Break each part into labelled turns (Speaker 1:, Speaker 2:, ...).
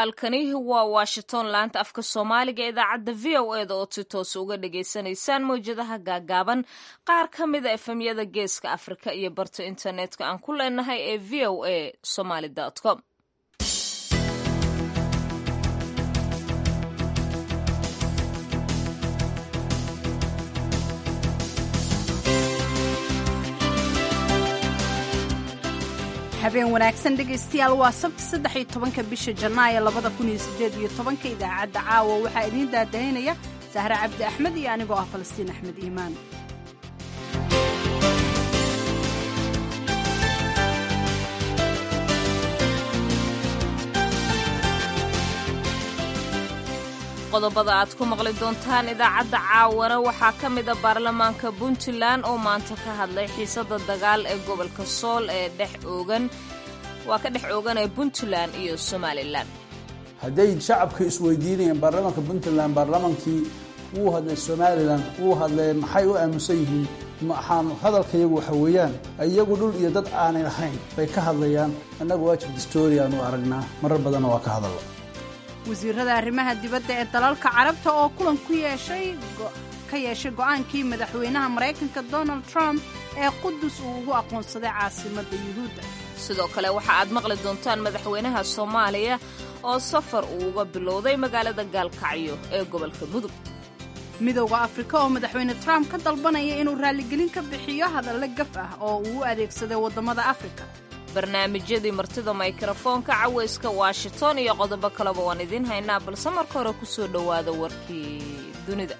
Speaker 1: halkani waa washington laanta afka soomaaliga ee idaacadda v o e da ood si toos uga dhagaysanaysaan mawjadaha gaagaaban qaar ka mida efemyada geeska afrika iyo barta internetka aan ku leenahay ee v o a somaly com
Speaker 2: habeen wanaagsan dhegaystayaal waa sabti saddex iyo tobanka bisha janaayo labada kun iyo sideed iyo tobanka idaacadda caawa waxaa idiin daadaynaya sahre cabdi axmed iyo anigoo ah falastiin axmed iimaan
Speaker 1: qodobada aad ku maqli doontaan idaacadda caawana waxaa ka mida baarlamaanka puntland oo maanta ka hadlay xiisada dagaal ee gobolka sool ee dhex oogan waa ka dhex oogan ee puntland iyo somalilan
Speaker 3: hadday shacabka isweydiinayeen baarlamaanka puntland baarlamaankii wuu hadlay somalilan wuu hadlay maxay u aamusan yihiin maxaan hadalkayagu waxa weeyaan iyagu dhul iyo dad aanay lahayn bay ka hadlayaan annagu waajib distooriyan u aragnaa marar badanna waa ka hadallo
Speaker 2: wasiirada arrimaha dibadda ee dalalka carabta oo kulan ku yeeshay ka yeeshay go'aankii madaxweynaha maraykanka donald trump ee qudus uu ugu aqoonsaday caasimadda yuhuudda
Speaker 1: sidoo kale waxa aad maqli doontaan madaxweynaha soomaaliya oo safar uu uga bilowday magaalada gaalkacyo ee gobolka mudug
Speaker 2: midowda afrika oo madaxweyne trump ka dalbanaya inuu raalligelin ka bixiyo hadalle gaf ah oo uu u adeegsaday waddamada afrika
Speaker 1: barnaamijyadii martida mikrofoonka cawayska washington iyo qodobo kaleba waan idiin haynaa balse marka hore ku soo dhowaada warkii dunida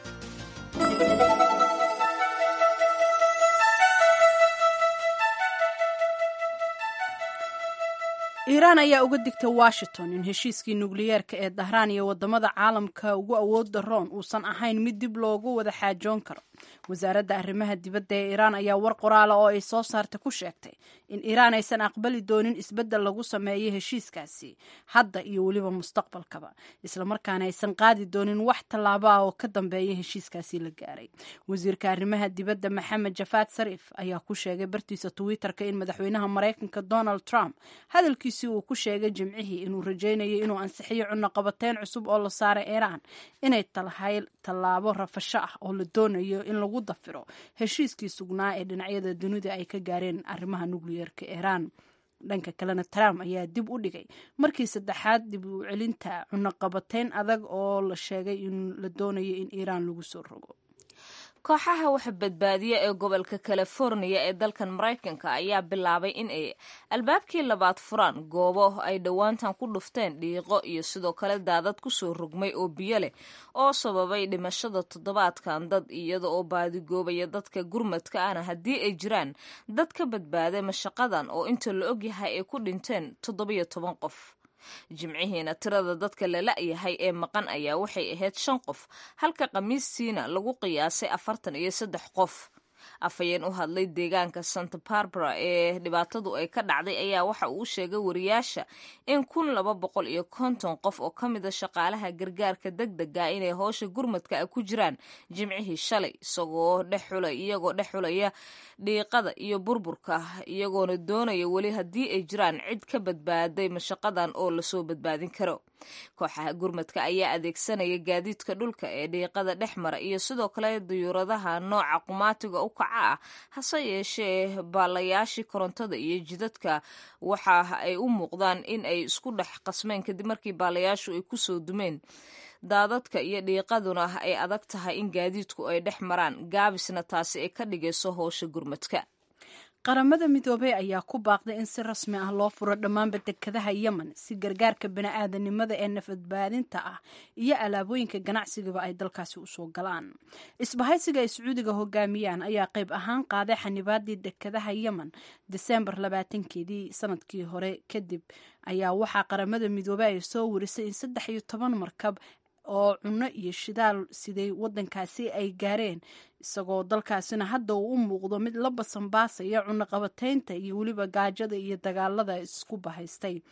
Speaker 2: iiraan ayaa uga digtay washington in heshiiskii nukliyeerka ee dahraan iyo waddamada caalamka ugu awood daroon uusan ahayn mid dib loogu wada xaajoon karo wasaaradda arrimaha dibadda ee iiraan ayaa war qoraala oo ay soo saartay ku sheegtay in iiraan aysan aqbali doonin isbeddel lagu sameeyo heshiiskaasi hadda iyo weliba mustaqbalkaba islamarkaana aysan qaadi doonin wax tallaabo ah oo ka dambeeya heshiiskaasi la gaaray wasiirka arrimaha dibadda maxamed jafaad sariif ayaa ku sheegay bartiisa twitterka in madaxweynaha maraykanka donald trump hadalkiisii uu ku sheegay jimcihii inuu rajaynayo inuu ansixiyo cunaqabateyn cusub oo la saaray iiraan inay tahay tallaabo rafasho ah oo la doonayo in lagu dafiro heshiiskii sugnaa ee dhinacyada dunida ay ka gaareen arrimaha nukliyeerka iiraan dhanka kalena trump ayaa dib u dhigay markii saddexaad dib u celinta cunaqabateyn adag oo la sheegay in la doonayo in iiraan lagu soo rogo
Speaker 1: kooxaha wax badbaadiya ee gobolka californiya ee dalkan maraykanka ayaa bilaabay in ay albaabkii labaad furaan goobo ay dhowaantan ku dhufteen dhiiqo iyo sidoo kale daadad kusoo rogmay oo biyo leh oo sababay dhimashada toddobaadkan dad iyada oo baadigoobaya dadka gurmadka ahna haddii ay jiraan dad ka badbaaday mashaqadan oo inta la ogyahay ay ku dhinteen toddobiyo toban qof jimcihiina tirada dadka la la'yahay ee maqan ayaa waxay ahayd shan qof halka khamiistiina lagu qiyaasay afartan iyo saddex qof afhayeen u hadlay deegaanka santa barbara ee dhibaatadu ay ka dhacday ayaa waxa uu sheegay wariyaasha in kun laba boqol iyo konton qof oo ka mida shaqaalaha gargaarka deg dega inay howsha gurmadka a ku jiraan jimcihii shalay isagoo dhexula iyagoo dhex xulaya dhiiqada iyo burburka iyagoona doonaya weli haddii ay jiraan cid ka badbaaday mashaqadan oo lasoo badbaadin karo kooxaha gurmadka ayaa adeegsanaya gaadiidka dhulka ee dhiiqada dhex mara iyo sidoo kale diyuuradaha nooca qumaatiga u kaca ah hase yeeshee baalayaashii korontada iyo jidadka waxa ay u muuqdaan in ay isku dhex qasmeen kadib markii baalayaashu ay kusoo dumeen daadadka iyo dhiiqaduna ay adag tahay in gaadiidku ay dhex maraan gaabisna taasi ay ka dhigayso howsha gurmadka
Speaker 2: qaramada midoobey ayaa ku baaqday in si rasmi ah loo furo dhammaanba dekadaha yemen si gargaarka bani-aadanimada ee nafadbaadinta ah iyo alaabooyinka ganacsigaba ay dalkaasi usoo galaan isbahaysiga ay sacuudiga hogaamiyaan ayaa qayb ahaan qaaday xanibaadii dekadaha yemen desembar labaatankeedii sanadkii hore kadib ayaa waxaa qaramada midoobey ay soo warisay in saddex iyo toban markab oo cunno iyo shidaal siday waddankaasi ay gaareen isagoo dalkaasina hadda uu u muuqdo mid la basanbaasaya cunaqabateynta iyo weliba gaajada iyo dagaalada isku bahaystay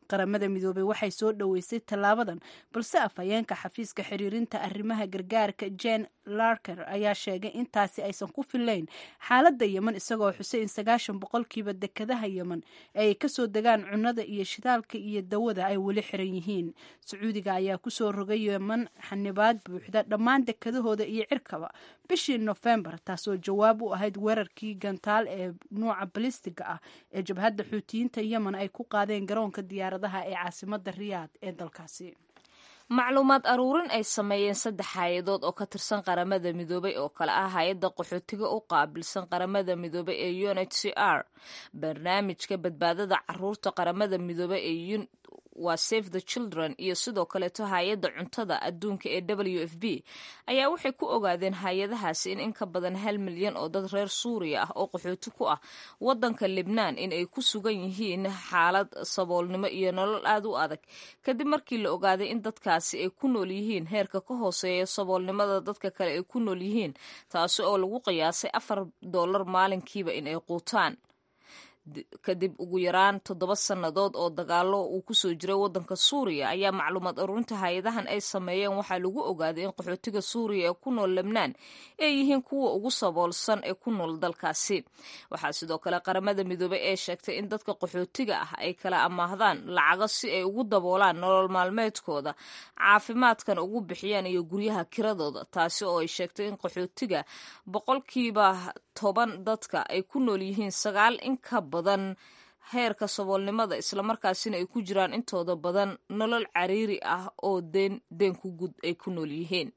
Speaker 2: qaramada midoobey waxay soo dhoweysay tallaabadan balse afhayeenka xafiiska xiriirinta arrimaha gargaarka jen larker ayaa sheegay intaasi aysan ku filayn xaaladda yemen isagoo xusay in sagaashan boqolkiiba dekadaha yemen ay kasoo degaan cunada iyo shidaalka iyo dawada ay weli xiran yihiin sacuudiga ayaa kusoo rogay yemen xanibaad buuxda dhammaan dekadahooda iyo cirkaba bishii nofembar taasoo jawaab u ahayd weerarkii gantaal ee nuuca balistiga ah ee jabhadda xuutiyiinta yemen ay ku qaadeen garoonka diyaaradaha ee caasimada riyaad ee dalkaasi
Speaker 1: macluumaad aruurin ay sameeyeen saddex hay-adood oo ka tirsan qaramada midoobay oo kale ah hay-adda qaxootiga u qaabilsan qaramada midoobay ee u n h c r barnaamijka badbaadada caruurta qaramada midoobay ee waa save the children iyo sidoo kaleeto hay-adda cuntada adduunka ee w f b ayaa waxay ku ogaadeen hay-adahaasi in in ka badan hal milyan oo dad reer suuriya ah oo qaxooti ku ah wadanka libnaan in ay ku sugan yihiin xaalad saboolnimo iyo nolol aad u adag kadib markii la ogaaday in dadkaasi ay ku nool yihiin heerka ka hooseeya saboolnimada dadka kale ay ku nool yihiin taasi oo lagu qiyaasay afar dollar maalinkiiba in ay quutaan kadib ugu yaraan toddoba sannadood oo dagaalo uu kusoo jiray wadanka suuriya ayaa macluumaad aruurinta hay-adahan ay sameeyeen waxaa lagu ogaaday in qaxootiga suuriya ee ku nool lebnaan ay yihiin kuwa ugu saboolsan ee ku nool dalkaasi waxaa sidoo kale qaramada midoobey ee sheegtay in dadka qaxootiga ah ay kala amaahdaan lacago si ay ugu daboolaan nolol maalmeedkooda caafimaadkan ugu bixiyaan iyo guryaha kiradooda taasi oo ay sheegtay in qaxootiga boqolkiiba toban dadka ay ku nool yihiin sagaal in ka badan heerka saboolnimada islamarkaasina ay ku jiraan intooda badan nolol cariiri ah oo deen deenku gud ay ku nool yihiin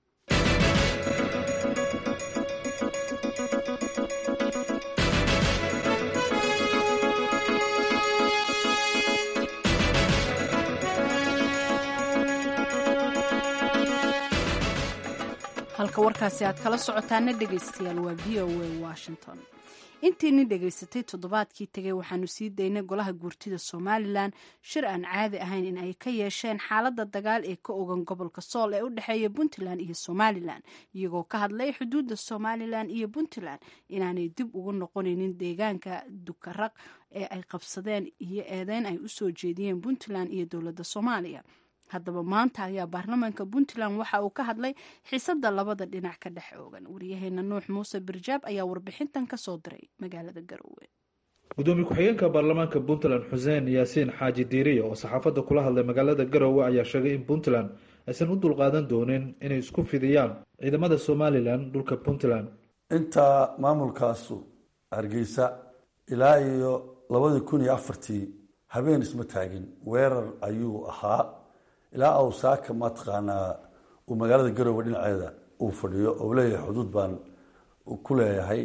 Speaker 2: halka warkaasi aad kala socotaana dhegaystayaal waa v o a washington intiini dhegaysatay toddobaadkii tegay waxaanu sii daynay golaha guurtida somalilan shir aan caadi ahayn in ay ka yeesheen xaaladda dagaal ee ka ogan gobolka sool ee u dhexeeya puntland iyo somalilan iyagoo ka hadlay xuduudda somalilan iyo puntland inaanay dib ugu noqonaynin deegaanka dukaraq ee ay qabsadeen iyo eedeyn ay usoo jeediyeen puntland iyo dowladda soomaaliya haddaba maanta ayaa baarlamaanka puntland waxa uu ka hadlay xiisada labada dhinac ka dhex oogan wariyaheena nuux muuse birjaab ayaa warbixintan kasoo diray magaalada garowe
Speaker 4: gudoomiye ku-xigeenka baarlamaanka puntland xuseen yaasiin xaaji diiriya oo saxaafadda kula hadlay magaalada garowe ayaa sheegay in puntland aysan u dulqaadan doonin inay isku fidiyaan ciidamada somalilan dhulka puntland
Speaker 5: intaa maamulkaasu hargeysa ilaa iyo labadii kun iyo afartii habeen isma taagin weerar ayuu ahaa ilaa awsaaka mataqaanaa uu magaalada garowe dhinaceeda uu fadhiyo oo leeyahay xuduud baan ku leeyahay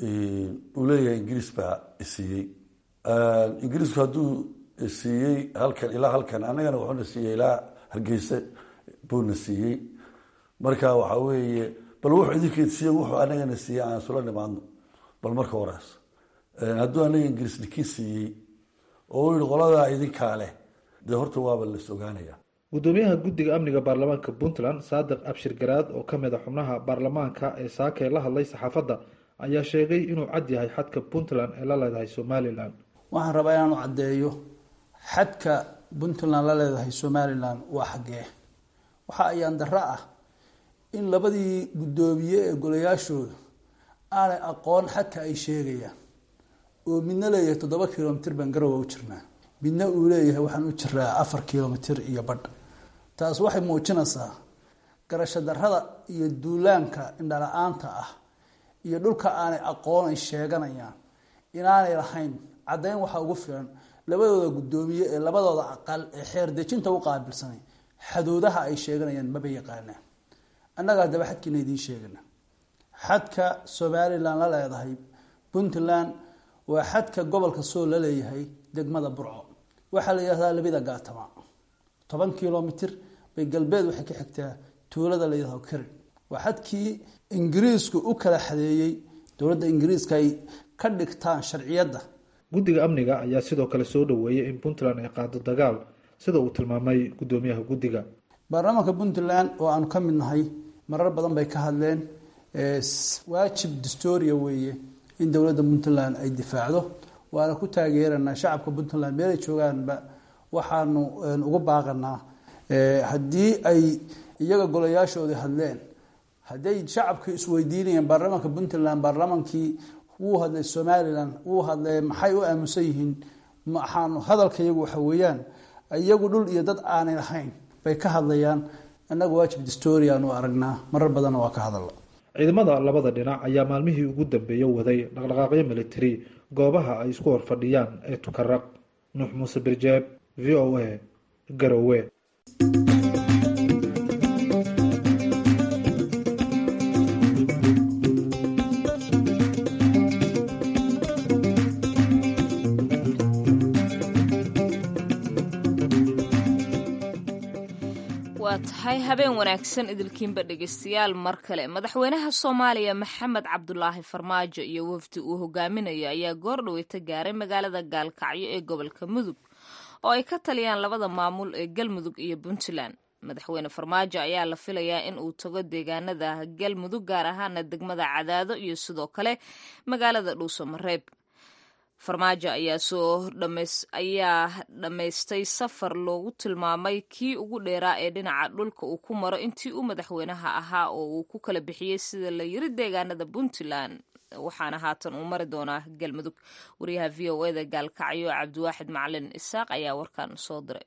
Speaker 5: uu leeyahay ingiriis baa isiiyey ingiriisku hadduu siiyey halkan ilaa halkan annagana wuxuuna siiyey ilaa hargeysa buuna siiyey marka waxaa weeye bal wuxuu idinkeed siiye wuxuu anagana siiyey aan isula nimaadno bal marka horaas hadduu anaga ingiriis ninkii siiyey oo u yihi qoladaa idinkaa leh dee horta waaba las ogaanaya
Speaker 4: gudoomiyaha guddiga amniga baarlamaanka puntland saadiq abshir garaad oo ka mid a xubnaha baarlamaanka ee saakay la hadlay saxaafadda ayaa sheegay inuu cad yahay xadka puntland ee la leedahay somalilan
Speaker 3: waxaan rabaa inaanu caddeeyo xadka puntland la leedahay somalilan waa xaggee waxa ayaan darro ah in labadii guddoomiye ee golayaashooda aanay aqoon xadka ay sheegayaan oo midna leeyahay toddoba kilomitr baan garowa u jirnaa midna uu leeyahay waxaan u jiraa afar kilomitr iyo badh taas waxay muujinaysaa garasho darrada iyo duulaanka indhala-aanta ah iyo dhulka aanay aqoon ay sheeganayaan inaanay lahayn caddayn waxaa ugu filan labadooda guddoomiye ee labadooda aqal ee xeer dejinta u qaabilsanay xadoodaha ay sheeganayaan maba yaqaanaan annagaa daba xadkiina idiin sheegana xadka somalilan la leedahay puntland waa xadka gobolka sool la leeyahay degmada burco waxaa la yihahdaa labida gaatama toban kilomitr bay galbeed waxay ka xigtaa tuulada la yihahdo karin waa xadkii ingiriisku u kala xadeeyey dowladda ingiriiska ay ka dhigtaan sharciyadda
Speaker 4: guddiga amniga ayaa sidoo kale soo dhoweeyay in puntland ay qaado dagaal sida uu tilmaamay guddoomiyaha guddiga
Speaker 3: baarlamaanka puntland oo aanu ka mid nahay marar badan bay ka hadleen waajib dastoria weeye in dowladda puntland ay difaacdo waana ku taageeranaa shacabka puntland meelay joogaanba waxaanu uga baaqanaa haddii ay iyaga golayaashoodii hadleen hadday shacabka isweydiinayeen baarlamaanka puntland baarlamaankii wuu hadlay somalilan wuu hadlay maxay u aamusan yihiin maxaanu hadalka iyagu waxa weeyaan iyagu dhul iyo dad aanay lahayn bay ka hadlayaan annaga waajib distory aanu aragnaa marar badanna waa ka hadalla
Speaker 4: ciidamada labada dhinac ayaa maalmihii ugu dambeeya waday dhaqdhaqaaqyo militari goobaha ay isku horfadhiyaan ee tukaraq nuux muuse birjeeb v o a garowe
Speaker 1: waa tahay habeen wanaagsan idilkiinba dhegeystayaal mar kale madaxweynaha soomaaliya maxamed cabdulaahi farmaajo iyo wafdi uu hogaaminayo ayaa goor dhaweyta gaaray magaalada gaalkacyo ee gobolka mudug oo ay ka taliyaan labada maamul ee galmudug iyo puntland madaxweyne farmaajo ayaa la filayaa in uu tago deegaanada galmudug gaar ahaana degmada cadaado iyo sidoo kale magaalada dhuuso mareeb farmaajo ayaa soo ayaa dhammaystay safar loogu tilmaamay kii ugu dheeraa ee dhinaca dhulka uu ku maro intii uu madaxweynaha ahaa oo uu ku kala bixiyey sida la yiri deegaanada puntland waxaana haatan uu mari doonaa galmudug wariyaha v o eda gaalkacyo cabdiwaaxid macalin isaaq ayaa warkan soo diray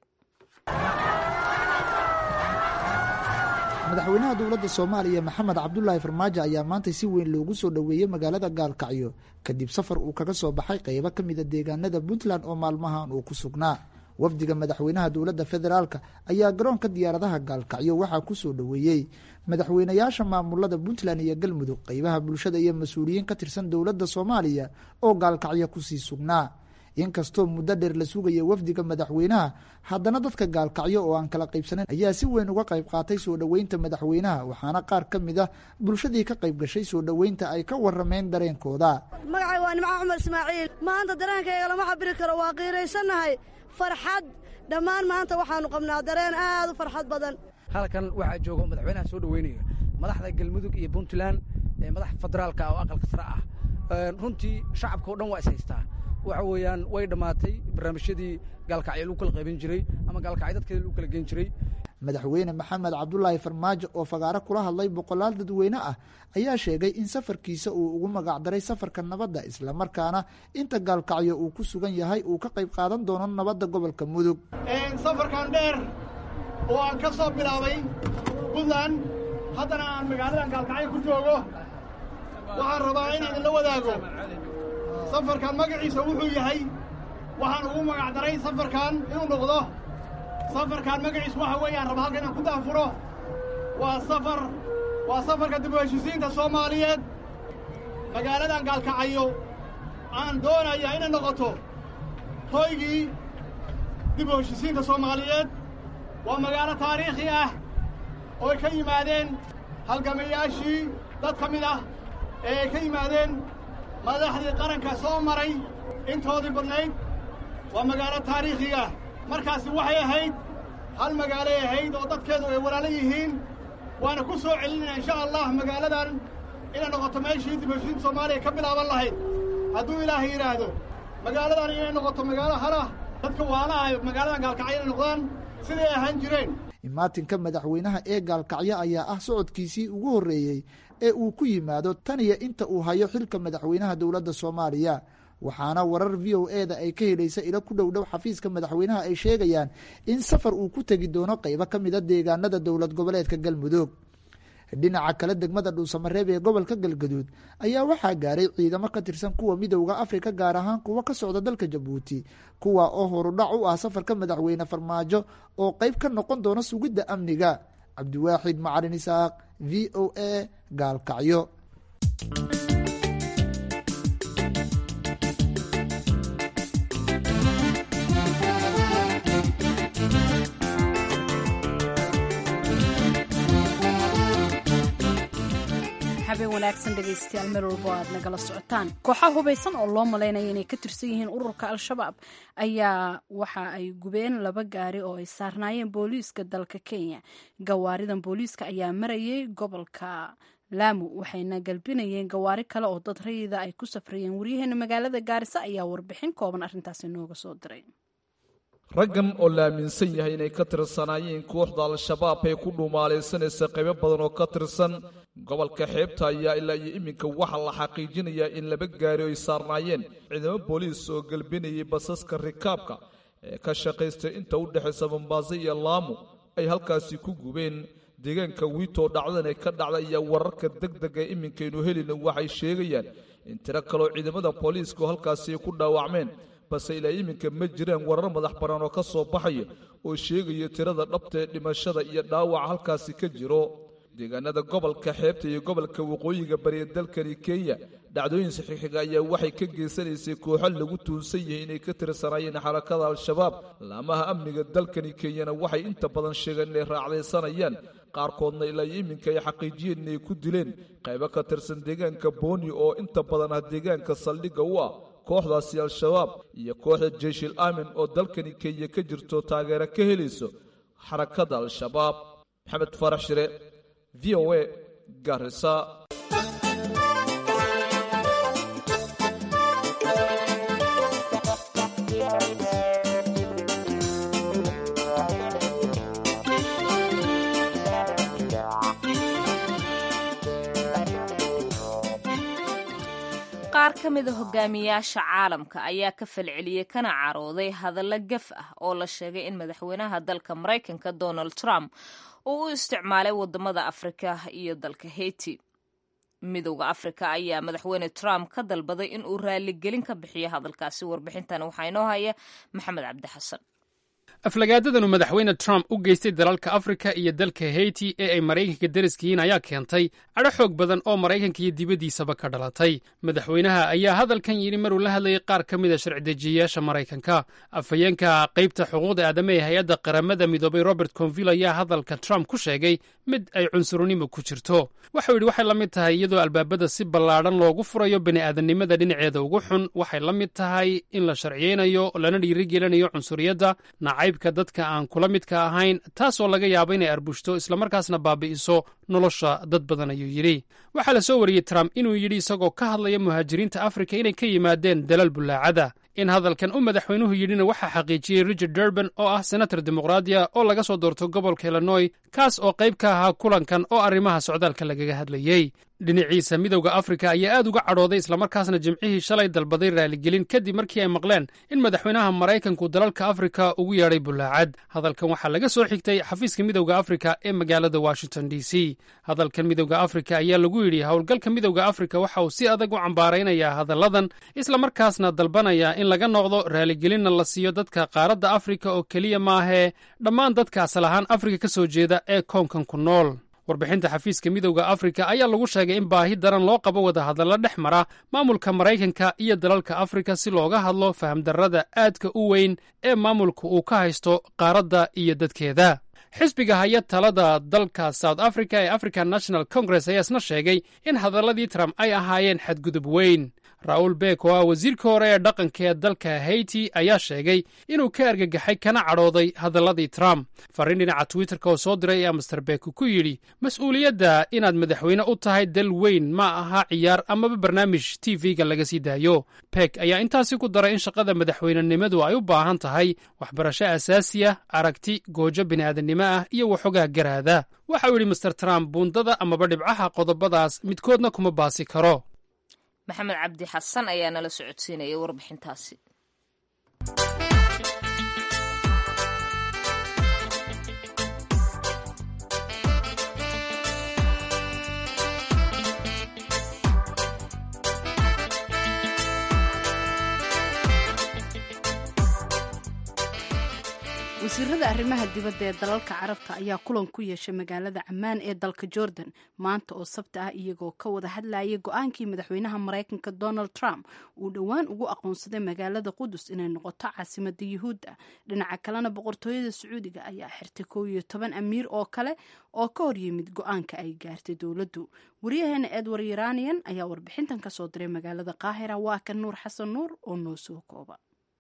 Speaker 6: madaxweynaha dowladda soomaaliya maxamed cabdulaahi farmaajo ayaa maanta si weyn loogu soo dhoweeyey magaalada gaalkacyo kadib safar uu kaga soo baxay qeybo ka mida deegaanada puntland oo maalmahan uu ku sugnaa wafdiga madaxweynaha dowladda federaalk ayaa garoonka diyaaradaha gaalkacyo waxaa ku soo dhoweeyey madaxweynayaasha maamulada puntland iyo galmudug qeybaha bulshada iyo mas-uuliyiin ka tirsan dowladda soomaaliya oo gaalkacyo kusii sugnaa inkastoo muddo dheer la sugaya wafdiga madaxweynaha haddana dadka gaalkacyo oo aan kala qaybsanayn ayaa si weyn uga qayb qaatay soo dhoweynta madaxweynaha waxaana qaar ka mid ah bulshadii ka qayb gashay soo dhoweynta ay ka warameen dareenkooda
Speaker 7: magacay waa nimco cumar ismaaciil maanta dareenkayga lama cabiri karo waa qiiraysannahay farxad dhammaan maanta waxaanu qabnaa dareen aad u farxad badan
Speaker 8: halkan waxaa jooga madaxweynaha soo dhoweynaya madaxda galmudug iyo puntland ee madax federaalka oo aqalka sare ah runtii shacabka o dhan waa is haystaa waxa weeyaan way dhammaatay barnaamijyadii gaalkacyo lagu kala qaybin jiray ama gaalkacyo dadkeeda lagu kala geen jiray
Speaker 6: madaxweyne maxamed cabdulaahi farmaajo oo fagaaro kula hadlay boqolaal dadweyne ah ayaa sheegay in safarkiisa uu ugu magacdaray safarka nabadda islamarkaana inta gaalkacyo uu ku sugan yahay uu ka qayb qaadan doono nabadda gobolka mudug
Speaker 9: safarkan dheer oo aan ka soo bilaabay puntland haddana aan magaaladan gaalkacyo ku joogo waxaan rabaa in idinla wadaago safarkan magaciisa wuxuu yahay waxaan ugu magacdaray safarkan inuu noqdo safarkan magaciisu waxa weeyaan raba halka inaan ku daafuro waa safar waa safarka dib u heshisiinta soomaaliyeed magaaladan gaalkacayo aan doonaya inay noqoto hoygii dib u heshisiinta soomaaliyeed waa magaalo taariikhi ah ooy ka yimaadeen halgamayaashii dad ka mid ah ee ay ka yimaadeen madaxdii qaranka soo maray intoodii badnayd waa magaalo taariikhiga markaasi waxay ahayd hal magaalay ahayd oo dadkeedu ay walaalo yihiin waana ku soo celinaya insha allah magaaladan inay noqoto meeshii dib heshiinta soomaaliya ka bilaaban lahayd hadduu ilaahay yidhaahdo magaaladan inay noqoto magaalo halah dadka waalaha magaaladan gaalkacyo inay noqdaan siday ahaan jireen
Speaker 6: imaatinka madaxweynaha ee gaalkacyo ayaa ah socodkiisii ugu horreeyey ee uu ku yimaado tan iyo inta uu hayo xilka madaxweynaha dowladda soomaaliya waxaana warar v o e da ay ka helaysa ilo ku dhow dhow xafiiska madaxweynaha ay sheegayaan in safar uu ku tegi doono qeybo ka mida deegaanada dowlad goboleedka galmudug dhinaca kale degmada dhuusamareeb ee gobolka galgaduud ayaa waxaa gaaray ciidamo ka tirsan kuwa midowda afrika gaar ahaan kuwa ka socda dalka jabuuti kuwa oo horudhac u ah safarka madaxweyne farmaajo oo qeyb ka noqon doona sugidda amniga cabdiwaaxid macalin isaaq v o a gaalkacyo
Speaker 2: habeen wanaagsan dhegaystayaal meel walbo aad nagala socotaan kooxaha hubaysan oo loo malaynaya inay ka tirsan yihiin ururka al-shabaab ayaa waxa ay gubeen laba gaari oo ay saarnaayeen booliiska dalka kenya gawaaridan booliiska ayaa marayay gobolka laamu waxayna galbinayeen gawaari kale oo dad rayida ay ku safrayeen waryaheena magaalada gaarisa ayaa warbixin kooban arrintaasi nooga soo diray
Speaker 10: raggan oo la aaminsan yahay inay ka tirsanaayeen kooxda al-shabaab ee ku dhuumaalaysanaysa qaybo badan oo ka tirsan gobolka xeebta ayaa ilaa iyo iminka waxaa la xaqiijinayaa in laba gaari ay saarnaayeen ciidamo booliis oo gelbinayay basaska rikaabka ee ka shaqaystay inta u dhexaysa mombaaso iyo laamu ay halkaasi ku gubeen deegaanka wiitoo dhacdan ee ka dhacda iyo wararka deg deg ee iminkaynu helina waxay sheegayaan in tiro kaloo ciidamada booliiska oo halkaasi ay ku dhaawacmeen balse ilaa iminka ma jiraan warar madax bannaan oo ka soo baxaya oo sheegaya tirada dhabta ee dhimashada iyo dhaawaca halkaasi ka jiro deegaanada gobolka xeebta iyo gobolka waqooyiga bariya dalkani kenya dhacdooyin saxiixiga ayaa waxay ka geysanaysay kooxo lagu tuunsan yahay inay ka tirsanaayeen xarakada al-shabaab laamaha amniga dalkani kenyana waxay inta badan sheegeen inay raacdaysanayaan qaarkoodna ilaa iyo iminka ay xaqiijiyeen inay ku dileen qaybo ka tirsan deegaanka booni oo inta badan ah deegaanka saldhigga u ah kooxdaasi al-shabaab iyo kooxda jeyshil aamin oo dalkani kenya ka jirto taageero ka helayso xarakada al-shabaab maxamed farax shire v o a garisa
Speaker 1: qaar ka mida hogaamiyaasha caalamka ayaa ka falceliyey kana carooday hadallo gaf ah oo la sheegay in madaxweynaha dalka maraykanka donald trump uu u isticmaalay wadamada afrika iyo dalka haiti midowda afrika ayaa madaxweyne trump ka dalbaday in uu raaligelin ka bixiyo hadalkaasi warbixintan waxaa inoo haya maxamed cabdi xasan
Speaker 11: aflagaadadanu madaxweyne trump u geystay dalalka afrika iyo dalka haiti ee ay maraykanka deriskiyiin ayaa keentay cadho xoog badan oo maraykanka iyo dibaddiisaba ka dhalatay madaxweynaha ayaa hadalkan yidhi maruu la hadlayay qaar ka mid a sharci-dejiyayaasha maraykanka afhayeenka qaybta xuquuqda aadama ee hay-adda qaramada midoobay robert conville ayaa hadalka trump ku sheegay mid ay cunsurnimo ku jirto waxau yidhi waxay la mid tahay iyadoo albaabada si ballaadhan loogu furayo bini'aadannimada dhinaceeda ugu xun waxay la mid tahay in la sharciyeynayo lana dhiirigelinayo cunsuriyadda nacaybka dadka aan kula midka ahayn taasoo laga yaabo inay arbushto islamarkaasna baabi'iso nolosha dad badan ayuu yidhi waxaa la soo wariyey trump inuu yidhi isagoo ka hadlaya muhaajiriinta afrika inay ka yimaadeen dalal bullaacada in hadalkan u madaxweynuhu yidhina waxaa xaqiijiyey richard durban oo ah senator dimuqraadiya oo laga soo doorto gobolka illinoy kaas oo qayb ka ahaa kulankan oo arrimaha socdaalka lagaga hadlayey dhinaciisa midowda afrika ayaa aad uga cadhooday islamarkaasna jimcihii shalay dalbaday raaligelin kadib markii ay maqleen in madaxweynaha maraykanku dalalka afrika ugu yeedhay bullaacad hadalkan waxaa laga soo xigtay xafiiska midowda afrika ee magaalada washington d c hadalkan midowda afrika ayaa lagu yidhi howlgalka midowda afrika waxa uu si adag u cambaaraynayaa hadalladan islamarkaasna dalbanaya in laga noqdo raaligelinna la siiyo dadka qaaradda afrika oo keliya maahee dhammaan dadka asal ahaan afrika ka soo jeeda ee koonkan ku nool warbixinta xafiiska midowda afrika ayaa lagu sheegay in baahi daran loo qabo wadahadallo dhex mara maamulka maraykanka iyo dalalka afrika si looga hadlo fahamdarrada aadka u weyn ee maamulka uu ka haysto qaaradda iyo dadkeeda xisbiga haya talada dalka south africa ee african national congress ayaa isna sheegay in hadalladii trump ay ahaayeen xadgudub weyn raul beek oo ah wasiirka hore ee dhaqanka ee dalka haiti ayaa sheegay inuu ka argagaxay kana cadhooday hadalladii trump farriin dhinaca twitterka oo soo diray ayaa master beek ku yidhi mas-uuliyadda inaad madaxweyne u tahay dal weyn ma aha ciyaar amaba barnaamij t v-ga laga sii daayo beek ayaa intaasi ku daray in shaqada madaxweynenimadu ay u baahan tahay waxbarasho asaasi ah aragti goojo bini'aadannimo ah iyo waxoogaa garaada waxa uu yidhi master trump buundada amaba dhibcaha qodobadaas midkoodna kuma baasi karo
Speaker 1: maxamed cabdi xasan ayaa nala socodsiinayay warbixintaasi
Speaker 2: wasiirada arrimaha dibadda ee dalalka carabta ayaa kulan ku yeeshay magaalada cammaan ee dalka jordan maanta oo sabti ah iyagoo ka wada hadlayay go-aankii madaxweynaha maraykanka donald trump uu dhowaan ugu aqoonsaday magaalada qudus inay noqoto caasimada yuhuudda dhinaca kalena boqortooyada sacuudiga ayaa xirtay kow iyo toban amiir oo kale oo ka horyimid go-aanka ay gaartay dowladdu waryaheena edward iranian ayaa warbixintan kasoo diray magaalada qaahira waa kan nuur xasan nuur oo noo soo kooba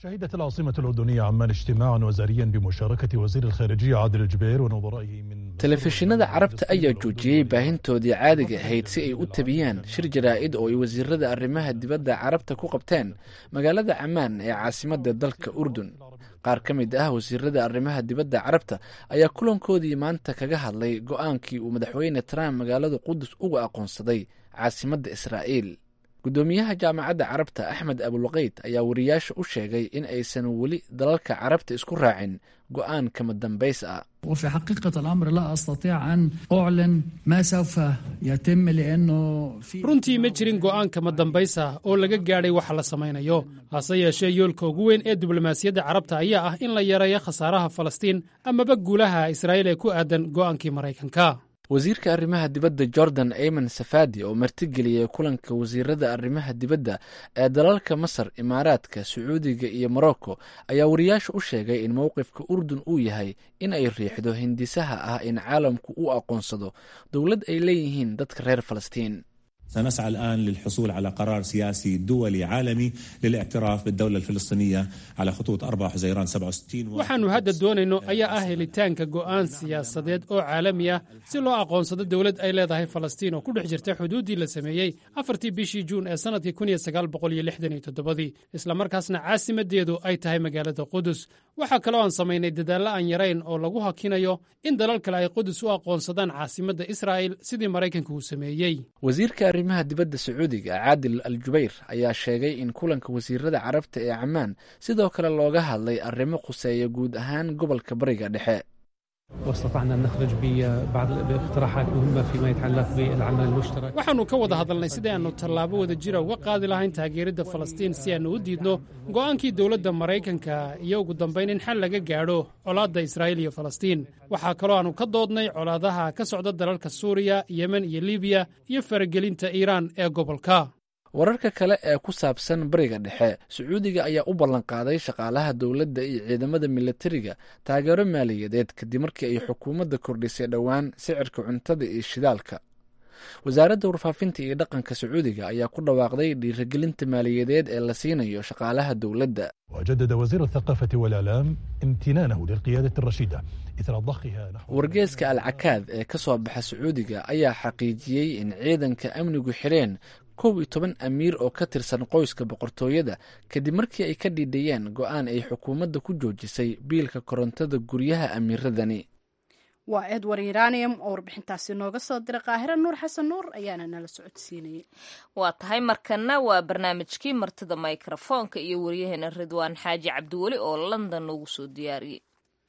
Speaker 12: شهدت العاصمة الأردنية عمان اجتماعا وزاريا بمشاركة وزير الخارجية عادل الجبير ونظرائه من
Speaker 13: telefishinada carabta ayaa joojiyey baahintoodii caadiga ahayd si ay u tabiyaan shir jaraa'id oo ay wasiirada arrimaha dibadda carabta ku qabteen magaalada camaan ee caasimadda dalka urdun qaar ka mid ah wasiirada arrimaha dibadda carabta ayaa kulankoodii maanta kaga hadlay go'aankii uu madaxweyne trump magaalada qudus uga aqoonsaday caasimadda israa'iil guddoomiyaha jaamacadda carabta axmed abulqeyd ayaa wariyaasha u sheegay in aysan weli dalalka carabta isku raacin go'aan kama dambays ah
Speaker 14: وفي حقيقة الأمر لا أستطيع أن أعلن ما سوف يتم لأنه في
Speaker 11: runtii ma jirin go'aan kama dambays ah oo laga gaadhay waxa la samaynayo hase yeeshee yoolka ugu weyn ee diblomaasiyadda carabta ayaa ah in la yareeyo khasaaraha falastiin amaba guulaha israa'iil ee ku aadan go'aankii maraykanka
Speaker 13: wasiirka arrimaha dibadda jordan ayman safadi oo martigeliyay kulanka wasiirada arrimaha dibadda ee dalalka masar imaaraadka sacuudiga iyo morocco ayaa wariyaasha u sheegay in mowqifka urdun uu yahay in ay riixdo hindisaha ah in caalamku u aqoonsado dowlad ay leeyihiin dadka reer falastiin
Speaker 15: سنسعى الآن للحصول على قرار سياسي دولي عالمي للاعتراف بالدولة الفلسطينية على خطوط 4 حزيران 67
Speaker 11: waxaannu hadda doonayno ayaa ah helitaanka go'aan siyaasadeed oo caalami ah si loo aqoonsado dowlad ay leedahay falastiin oo ku dhex jirta xuduuddii la sameeyey afartii bishii juun ee sannadkii kun iyo sagaal boqol iyo lixdan iyo toddobadii islamarkaasna caasimaddeedu ay tahay magaalada qudus waxaa kaloo aan samaynay dadaallo aan yarayn oo lagu hakinayo in dalal kale ay qudus u aqoonsadaan caasimadda israa'il sidii maraykanka uu sameeyey
Speaker 13: wasiirka arrimaha dibadda sacuudiga caadil al jubayr ayaa sheegay in kulanka wasiirada carabta ee camaan sidoo kale looga hadlay arrimo khuseeya guud ahaan gobolka bariga dhexe
Speaker 16: واستطعنا أن نخرج ببعض باقتراحات مهمة فيما يتعلق بالعمل المشترك
Speaker 11: waxaannu ka wada hadalnay sidii aannu tallaabo wada jira uga qaadi lahayn taageeridda falastiin si aannu u diidno go'aankii dowladda maraykanka iyo ugu dambayn in xal laga gaadho colaadda israa'iil iyo falastiin waxaa kaloo aannu ka doodnay colaadaha ka socda dalalka suuriya yemen iyo libiya iyo faragelinta iiraan ee gobolka
Speaker 13: wararka kale ee ku saabsan bariga dhexe sacuudiga ayaa u ballanqaaday shaqaalaha dowladda iyo ciidamada militariga taageero maaliyadeed kadib markii ay xukuumadda kordhisay dhowaan sicirka cuntada iyo shidaalka wasaaradda warfaafinta iyo dhaqanka sacuudiga ayaa ku dhawaaqday dhiirigelinta maaliyadeed ee la siinayo shaqaalaha dowladda
Speaker 12: وجدد وزير الثقافة والإعلام امتنانه للقيادة الرشيدة إثر ضخها نحو
Speaker 13: wargeeska alcakaad ee ka soo baxa sacuudiga ayaa xaqiijiyey in ciidanka amnigu xireen kow iyo toban amiir oo ka tirsan qoyska boqortooyada kadib markii ay ka dhiidhayeen go'aan ay xukuumadda ku joojisay biilka korontada guryaha amiiradani
Speaker 2: waa edward iranium oo warbixintaasi nooga soo diray qaahiro nuur xasan nuur ayaana nala socodsiinayay
Speaker 1: waa tahay markana waa barnaamijkii martida mikrofoonka iyo waryaheena ridwaan xaaji cabdiweli oo london noogu soo diyaariyey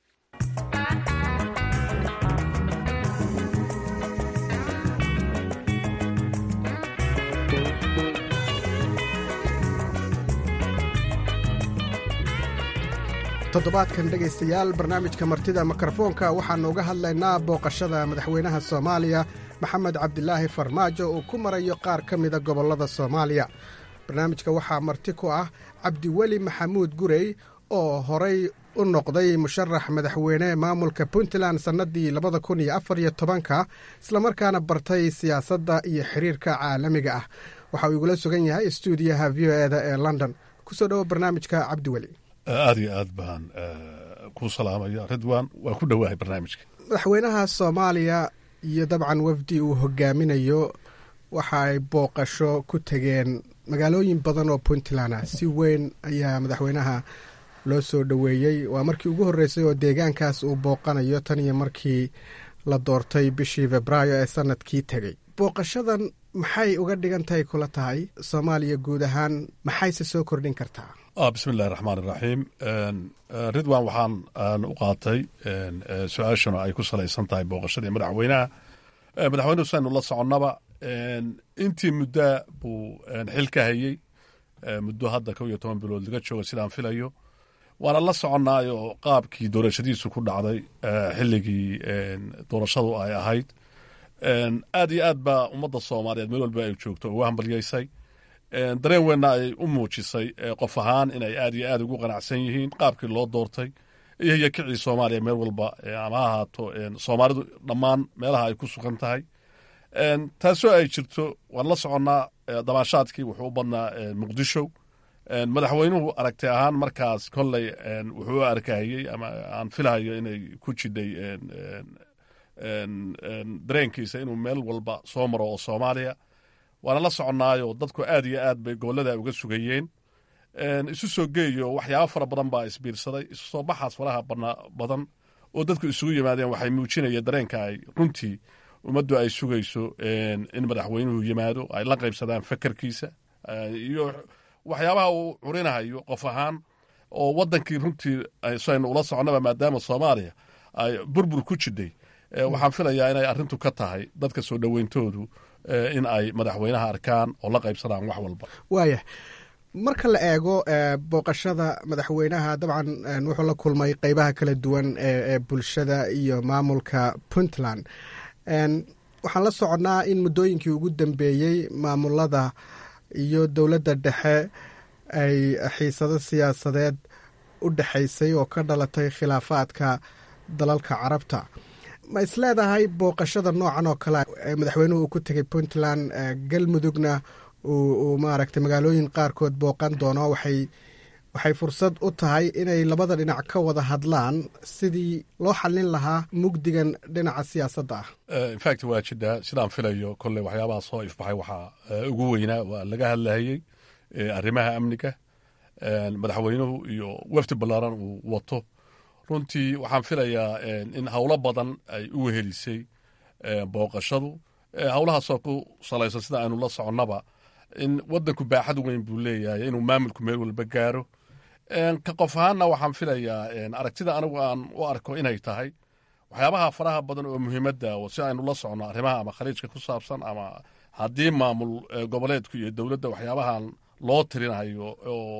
Speaker 17: toddobaadkan dhegaystayaal barnaamijka martida mikrofoonka waxaannu uga hadlaynaa booqashada madaxweynaha soomaaliya maxamed cabdilaahi farmaajo uu ku marayo qaar ka mida gobollada soomaaliya barnaamijka waxaa marti ku ah cabdiweli maxamuud gurey oo horay u noqday musharax madaxweyne maamulka puntland sannadii labada kun iyo afar iyo tobanka islamarkaana bartay siyaasadda iyo xiriirka caalamiga ah waxa uu igula sugan yahay stuudiyaha v o eda ee london kusoo dhowo barnaamijka cabdiweli
Speaker 18: aad iyo aad baan ku salaamaya ridwan waa ku dhowahay barnaamijka
Speaker 17: madaxweynaha soomaaliya iyo dabcan wafdi uu hogaaminayo waxa ay booqasho ku tegeen magaalooyin badan oo puntland ah si weyn ayaa madaxweynaha loo soo dhoweeyey waa markii ugu horreysay oo deegaankaas uu booqanayo tan iyo markii la doortay bishii febraayo ee sanadkii tegey booqashadan maxay uga dhigan tahay kula tahay soomaaliya guud ahaan maxayse soo kordhin kartaa
Speaker 18: bismi illahi raxmaan iraxiim ridwan waxaan aan u qaatay su-aashuna ay ku salaysan tahay booqashadii madaxweynaha madaxweynuhu saynu la soconnaba intii muddaa buu xil ka hayey muddo hadda kow iyo toban bilood laga joogo sidaan filayo waana la soconaayo qaabkii doorashadiisu ku dhacday xilligii doorashadu ay ahayd aad iyo aad baa ummadda soomaaliyeed meel walba ay joogto ugu hambalyaysay dareen weynna ay u muujisay qof ahaan inay aad iyo aad ugu qanacsan yihiin qaabkii loo doortay iyo yakicii soomaaliya meel walba ama ha ahaato soomaalidu dhammaan meelaha ay ku sugan tahay taasoo ay jirto waan la soconnaa damaashaadkii wuxuu u badnaa muqdisho madaxweynuhu aragti ahaan markaas kolley wuxuu u arkahayey ama aan filahayo inay ku jidhay dareenkiisa inuu meel walba soo maro oo soomaaliya waana la soconnaayo dadku aad iyo aad bay gobollada uga sugayeen isu soo geeyo waxyaabo fara badan baa isbiirsaday isu soo baxaas faraha badan oo dadku isugu yimaadeen waxay muujinayeen dareenka ay runtii ummaddu ay sugayso in madaxweynuhu yimaado ay la qaybsadaan fakarkiisa iyo waxyaabaha uu curinahayo qof ahaan oo wadankii runtii saynu ula soconnaba maadaama soomaaliya ay burbur ku jidhay waxaan filayaa inay arrintu ka tahay dadka soo dhoweyntoodu in ay madaxweynaha arkaan oo la qaybsadaan wax walba
Speaker 17: waaya marka la eego booqashada madaxweynaha dabcan wuxuu la kulmay qeybaha kala duwan ee bulshada iyo maamulka puntland waxaan la soconnaa in muddooyinkii ugu dambeeyey maamulada iyo dowladda dhexe ay xiisado siyaasadeed u dhexaysay oo ka dhalatay khilaafaadka dalalka carabta ma isleedahay booqashada noocan oo kale ee madaxweynuhu uu ku tegay puntland galmudugna uu maaragtay magaalooyin qaarkood booqan doono waxay waxay fursad u tahay inay labada dhinac ka wada hadlaan sidii loo xallin lahaa mugdigan dhinaca siyaasadda ah
Speaker 18: infact waa jidhaa sidaan filayo kolley waxyaabaha soo ifbaxay waxaa ugu weynaa waa laga hadlahayey arrimaha amniga madaxweynuhu iyo wafdi ballaaran uu wato runtii waxaan filayaa in howlo badan ay u wehelisay booqashadu howlahaasoo ku salaysan sida aynu la soconnaba in wadanku baaxad weyn buu leeyahay inuu maamulku meel walba gaaro ka qof ahaanna waxaan filayaa aragtida anigu aan u arko inay tahay waxyaabaha faraha badan oo muhiimadda oo si aynu la socno arrimaha ama khaliijka ku saabsan ama haddii maamul goboleedku iyo dowladda waxyaabahan loo tirinayo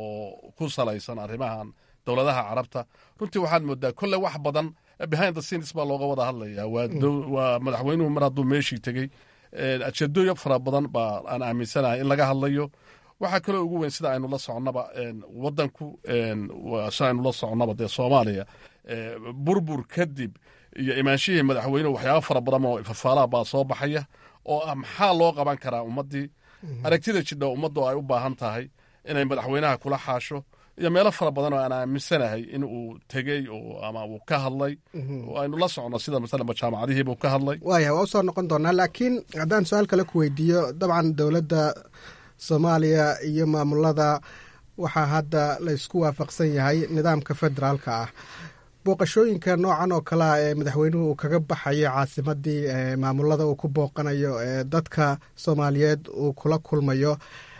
Speaker 18: oo ku salaysan arrimahan dowladaha carabta runtii waxaad moodaa kolle wax badan behind the scenes baa looga wada hadlaya waa madaxweynuhu mar hadduu meeshii tegey ajeedooyin fara badan baa aan aaminsanahay in laga hadlayo waxaa kaloo ugu weyn sida aynu la soconnaba wadanku sida aynu la soconnaba dee soomaaliya burbur kadib iyo imaanshihii madaxweynuhu waxyaaba fara badan oo ifafaalaha baa soo baxaya oo ah maxaa loo qaban karaa ummaddii aragtida jidha ummaddu ay u baahan tahay inay madaxweynaha kula xaasho iyo meelo fara badan oo aan aaminsanahay in uu tegey ama uu ka hadlay oo aynu la socno sida masalanba jaamacadihiibuu ka hadlay
Speaker 17: waaya waa usoo noqon doonaa laakiin haddaan su-aal kale ku weydiiyo dabcan dowladda soomaaliya iyo maamulada waxaa hadda la ysku waafaqsan yahay nidaamka federaalka ah booqashooyinka noocan oo kalea ee madaxweynuhu uu kaga baxayo caasimadii maamulada uu ku booqanayo ee dadka soomaaliyeed uu kula kulmayo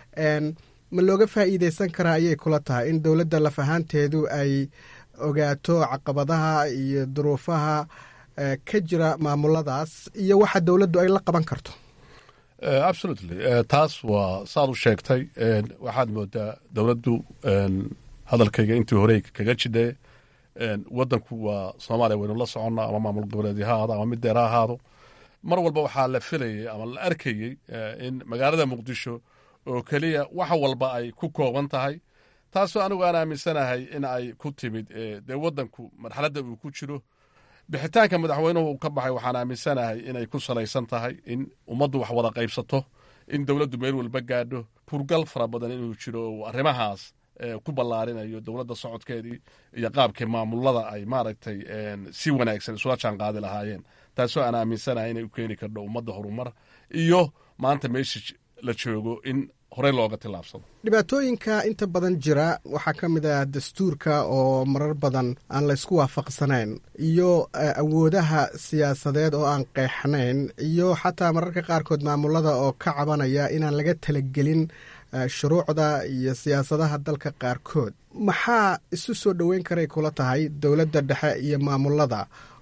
Speaker 17: ma looga faa'iideysan karaa ayay kula tahay in dowladda laf ahaanteedu ay ogaato caqabadaha iyo duruufaha ka jira maamuladaas iyo waxa dowladdu ay la qaban karto
Speaker 18: absolutely taas waa saad u sheegtay waxaad moodaa dowladdu hadalkayga intii horey kaga jidhe wadanku waa soomaaliya waynu la soconnaa ama maamul goboleedyo ha ahaado ama mid deer ha ahaado mar walba waxaa la filayey ama la arkayey in magaalada muqdisho oo keliya wax walba ay ku kooban tahay taasoo anigu aan aaminsanahay in ay ku timid dee wadanku marxaladda uu ku jiro bixitaanka madaxweynuhu uu ka baxay waxaan aaminsanahay inay ku salaysan tahay in ummaddu wax wada qaybsato in dowladdu meel walba gaadho kurgal fara badan inuu jiro oo arrimahaas ku ballaarinayo dowladda socodkeedii iyo qaabkii maamulada ay maaragtay si wanaagsan isula jaan qaadi lahaayeen taasoo aan aaminsanahay inay u keeni kardho ummadda horumar iyo maanta meesha la joogo in horey looga tillaabsado
Speaker 17: dhibaatooyinka inta badan jira waxaa ka mid ah dastuurka oo marar badan aan la ysku waafaqsanayn iyo awoodaha siyaasadeed oo aan qeexnayn iyo xataa mararka qaarkood maamulada oo ka cabanaya inaan laga talagelin shuruucda iyo siyaasadaha dalka qaarkood maxaa isu soo dhoweyn karay kula tahay dowladda dhexe iyo maamulada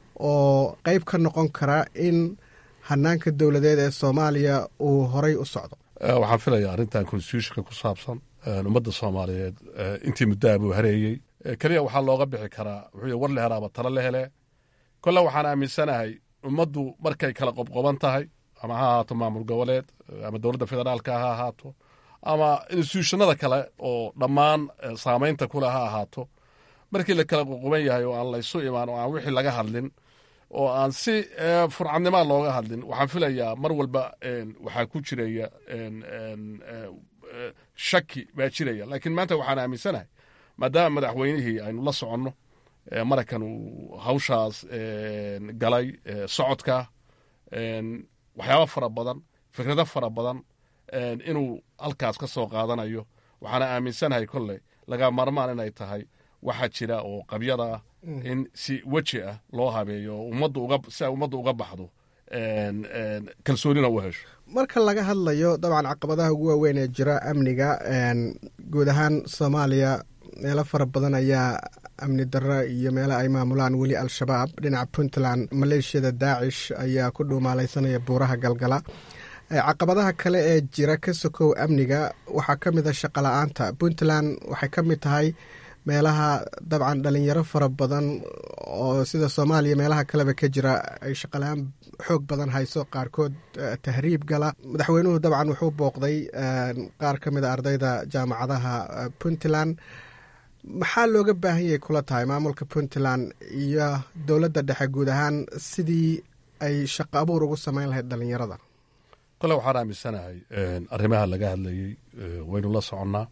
Speaker 17: oo qeyb ka noqon kara in hanaanka dowladeed ee soomaaliya uu horay u socdo
Speaker 18: waxaan filayaa arrintan constitutionka ku saabsan ummadda soomaaliyeed intii muddaha buu hareeyey keliya waxaa looga bixi karaa wuxuu war la helaaba talo la hele kolle waxaan aaminsanahay ummaddu markay kala qobqoban tahay ama ha ahaato maamul goboleed ama dowladda federaalka ha ahaato ama instituushannada kale oo dhammaan saamaynta kule ha ahaato markii la kala qoqoban yahay oo aan laysu imaan oo aan wixii laga hadlin oo aan si furcadnimaa looga hadlin waxaan filayaa mar walba waxaa ku jiraya shaki baa jiraya laakiin maanta waxaan aaminsanahay maadaama madaxweynihii aynu la soconno maraykan uu hawshaas galay socodka waxyaaba fara badan fikrado fara badan inuu halkaas ka soo qaadanayo waxaana aaminsanahay kolley laga marmaan inay tahay waxa jira oo qabyada ah in si weji ah loo habeeyo si ay ummadda uga baxdo kalsoonina u hesho
Speaker 17: marka laga hadlayo dabcan caqabadaha ugu waaweyn ee jira amniga guud ahaan soomaaliya meelo fara badan ayaa amni darro iyo meelo ay maamulaan weli al-shabaab dhinaca puntland maleeshiyada daacish ayaa ku dhuumaalaysanaya buuraha galgala caqabadaha kale ee jira ka sokow amniga waxaa ka mid a shaqola-aanta puntland waxay ka mid tahay meelaha dabcan dhalinyaro fara badan oo sida soomaaliya meelaha kaleba ka jira ay shaqala-aan xoog badan hayso qaarkood tahriib gala madaxweynuhu dabcan wuxuu booqday qaar ka mid a ardayda jaamacadaha puntland maxaa looga baahan yahay kula tahay maamulka puntland iyo dowladda dhexe guud ahaan sidii ay shaqo abuur ugu samayn lahayd dhalinyarada
Speaker 18: kole waxaan aaminsanahay arrimaha laga hadlayey waynu la soconnaa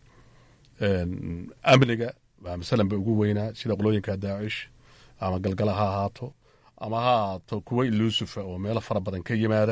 Speaker 18: amniga waa masalan ba ugu weynaa sida qolooyinka daacish ama galgala ha ahaato ama ha ahaato kuwa iluusufa oo meelo fara badan ka yimaada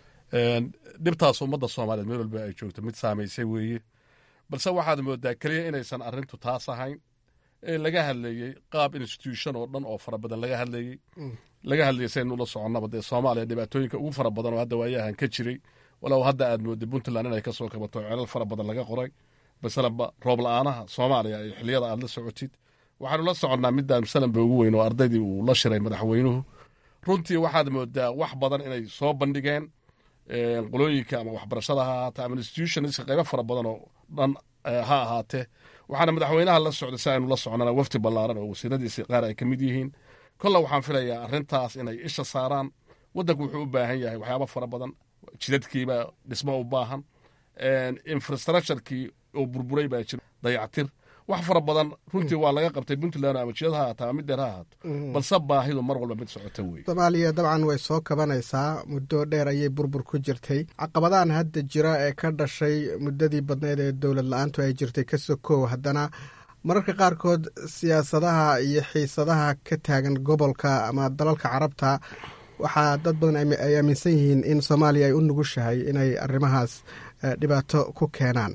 Speaker 18: dhibtaas ummadda soomaaliyeed meel walba ay joogto mid saamaysay weeye balse waxaad moodaa keliya inaysan arrintu taas ahayn ee laga hadlayey qaab institution oo dhan oo fara badan laga hadlayey laga hadlayay saynu la soconnaba dee soomaaliya dhibaatooyinka ugu fara badan oo hadda waayahan ka jiray walow hadda aad mooday puntland inay ka soo kabato celal fara badan laga qoray masalanba roob la-aanaha soomaaliya iyo xiliyada aad la socotid waxaanu la soconnaa midaan masalanba ugu weyn oo ardaydii uu la shiray madaxweynuhu runtii waxaad moodaa wax badan inay soo bandhigeen qolooyinka ama waxbarashada ha ahaatee ama institutionska qaybo fara badan oo dhan ha ahaatee waxaana madaxweynaha la socday si aynu la socnana wafti ballaaran oo wasiiradiisi qaar ay ka mid yihiin kolle waxaan filayaa arrintaas inay isha saaraan waddanku wuxuu u baahan yahay waxyaaba fara badan jidadkiiba dhismo u baahan infrastructurekii oo burburay baa jira dayactir wax fara badan runtii waa laga qabtay puntland ama jidad ha ahaata ama mid dheer ha ahaato balse baahidu mar walba mid socota weeye
Speaker 17: soomaaliya dabcan way soo kabanaysaa muddo dheer ayay burbur ku jirtay caqabadahan hadda jira ee ka dhashay muddadii badneyd ee dowlad la-aantu ay jirtay ka sokow haddana mararka qaarkood siyaasadaha iyo xiisadaha ka taagan gobolka ama dalalka carabta waxaa dad badan ay aaminsan yihiin in soomaaliya ay u nugushahay inay arrimahaas dhibaato ku keenaan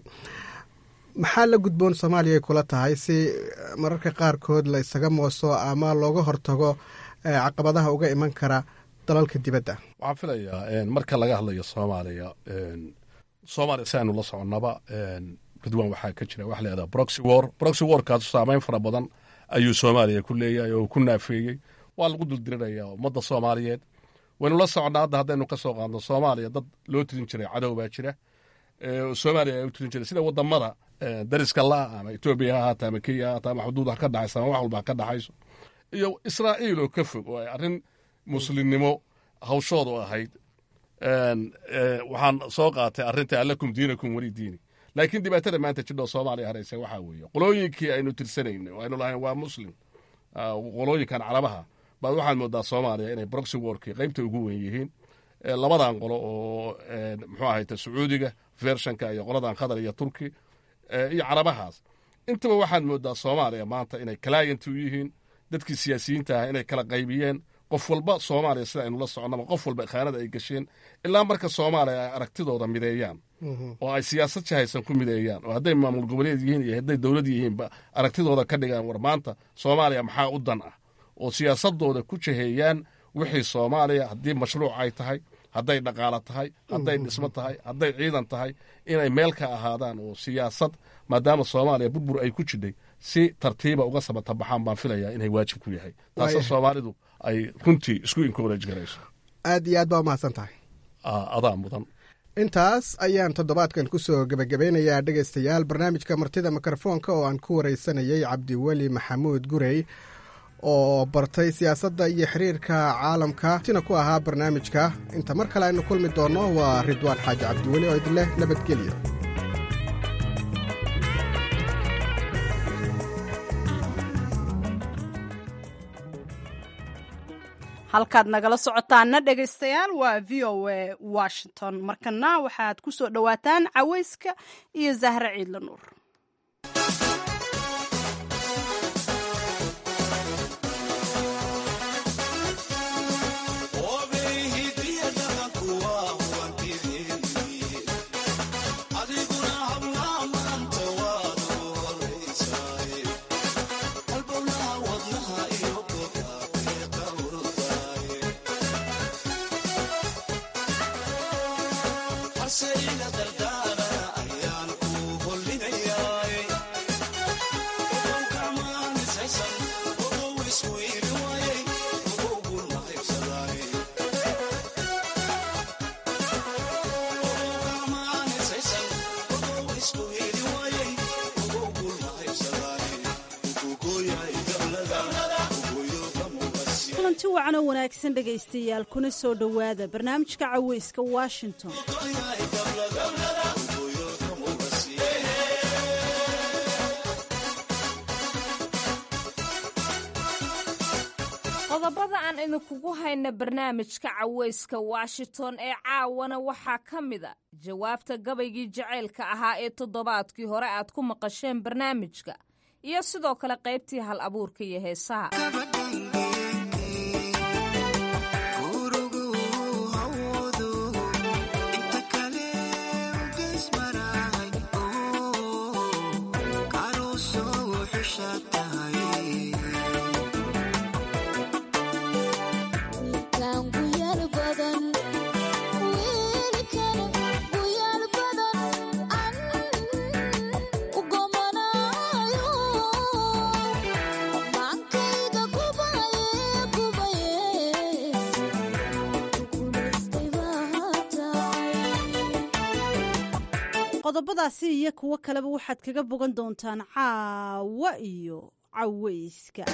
Speaker 17: maxaa la gudboon soomaaliya ay kula tahay si mararka qaarkood la isaga mooso ama looga hortago caqabadaha uga iman kara dalalka dibadda
Speaker 18: waxaan filayaa marka laga hadlayo soomaaliya soomaaliya si aynu la soconnaba ridwan waxaa ka jira wax leedaha broxy war broxy warkaasu saameyn fara badan ayuu soomaaliya ku leeyahay oo ku naafeeyey waa lagu duldirinayaa ummadda soomaaliyeed waynu la soconnaa hadda haddaynu ka soo qaadno soomaaliya dad loo tirin jiray cadow baa jira soomaaliya ay u tirin jiray sida wadamada dariska la ama etoobiya ha ahaata ama kenya ha ahaata ama xuduud ha ka dhaxaysa ama wax walba ha ka dhaxayso iyo israa'iil oo ka fog oo ay arrin muslimnimo hawshoodu ahayd waxaan soo qaatay arrinta allakum diinakum weli diini laakiin dhibaatada maanta jidhoo soomaaliya haraysa waxaa weeye qolooyinkii aynu tirsanayna aynu lahayn waa muslim qolooyinkan carabaha baad waxaad moodaa soomaaliya inay broxy warkii qaybta ugu weyn yihiin labadan qolo oo muxuu ahayta sacuudiga vershanka iyo qoladan qatar iyo turki iyo carabahaas intaba waxaad moodaa soomaaliya maanta inay client u yihiin dadkii siyaasiyiinta ah inay kala qaybiyeen qof walba soomaaliya sida aynu la soconnaba qof walba khaanada ay gasheen ilaa marka soomaaliya ay aragtidooda mideeyaan oo ay siyaasad jahaysan ku mideeyaan oo hadday maamul goboleed yihiin iyo hadday dowlad yihiinba aragtidooda ka dhigaan war maanta soomaaliya maxaa u dan ah oo siyaasadooda ku jaheeyaan wixii soomaaliya haddii mashruuc ay tahay hadday dhaqaalo tahay hadday dhismo tahay hadday ciidan tahay inay meel ka ahaadaan oo siyaasad maadaama soomaaliya burbur ay ku jidhay si tartiiba uga sabata baxaan baan filayaa inay waajib ku yahay taasoo soomaalidu ay runtii isku encourage garayso
Speaker 17: aad iyo aad baa umahadsan tahay
Speaker 18: adaa mudan
Speaker 17: intaas ayaan toddobaadkan ku soo gebagabeynayaa dhegaystayaal barnaamijka martida mikrofoonka oo aan ku waraysanayay cabdiweli maxamuud gurey oo bartay siyaasadda iyo xiriirka caalamka tina ku ahaa barnaamijka inta mar kale aynu kulmi doonno waa ridwaan xaaji cabdiweli oo idinleh nabadgelyo
Speaker 2: halkaad nagala socotaana dhegaystayaal waa v o a washington markana waxaad ku soo dhowaataan caweyska iyo zahre ciidla nuur
Speaker 19: kulanti wacan oo wanaagsan dhegaystayaal kuna soo dhowaada barnaamijka caweyska washington
Speaker 1: qodobada aan idinkugu hayna barnaamijka caweyska washington ee caawana waxaa ka mida jawaabta gabaygii jacaylka ahaa ee toddobaadkii hore aad ku maqasheen barnaamijka iyo sidoo kale qaybtii hal abuurka iyo heesaha
Speaker 19: qodobadaasi iyo kuwo kaleba waxaad kaga bogan doontaan caawa iyo caweyska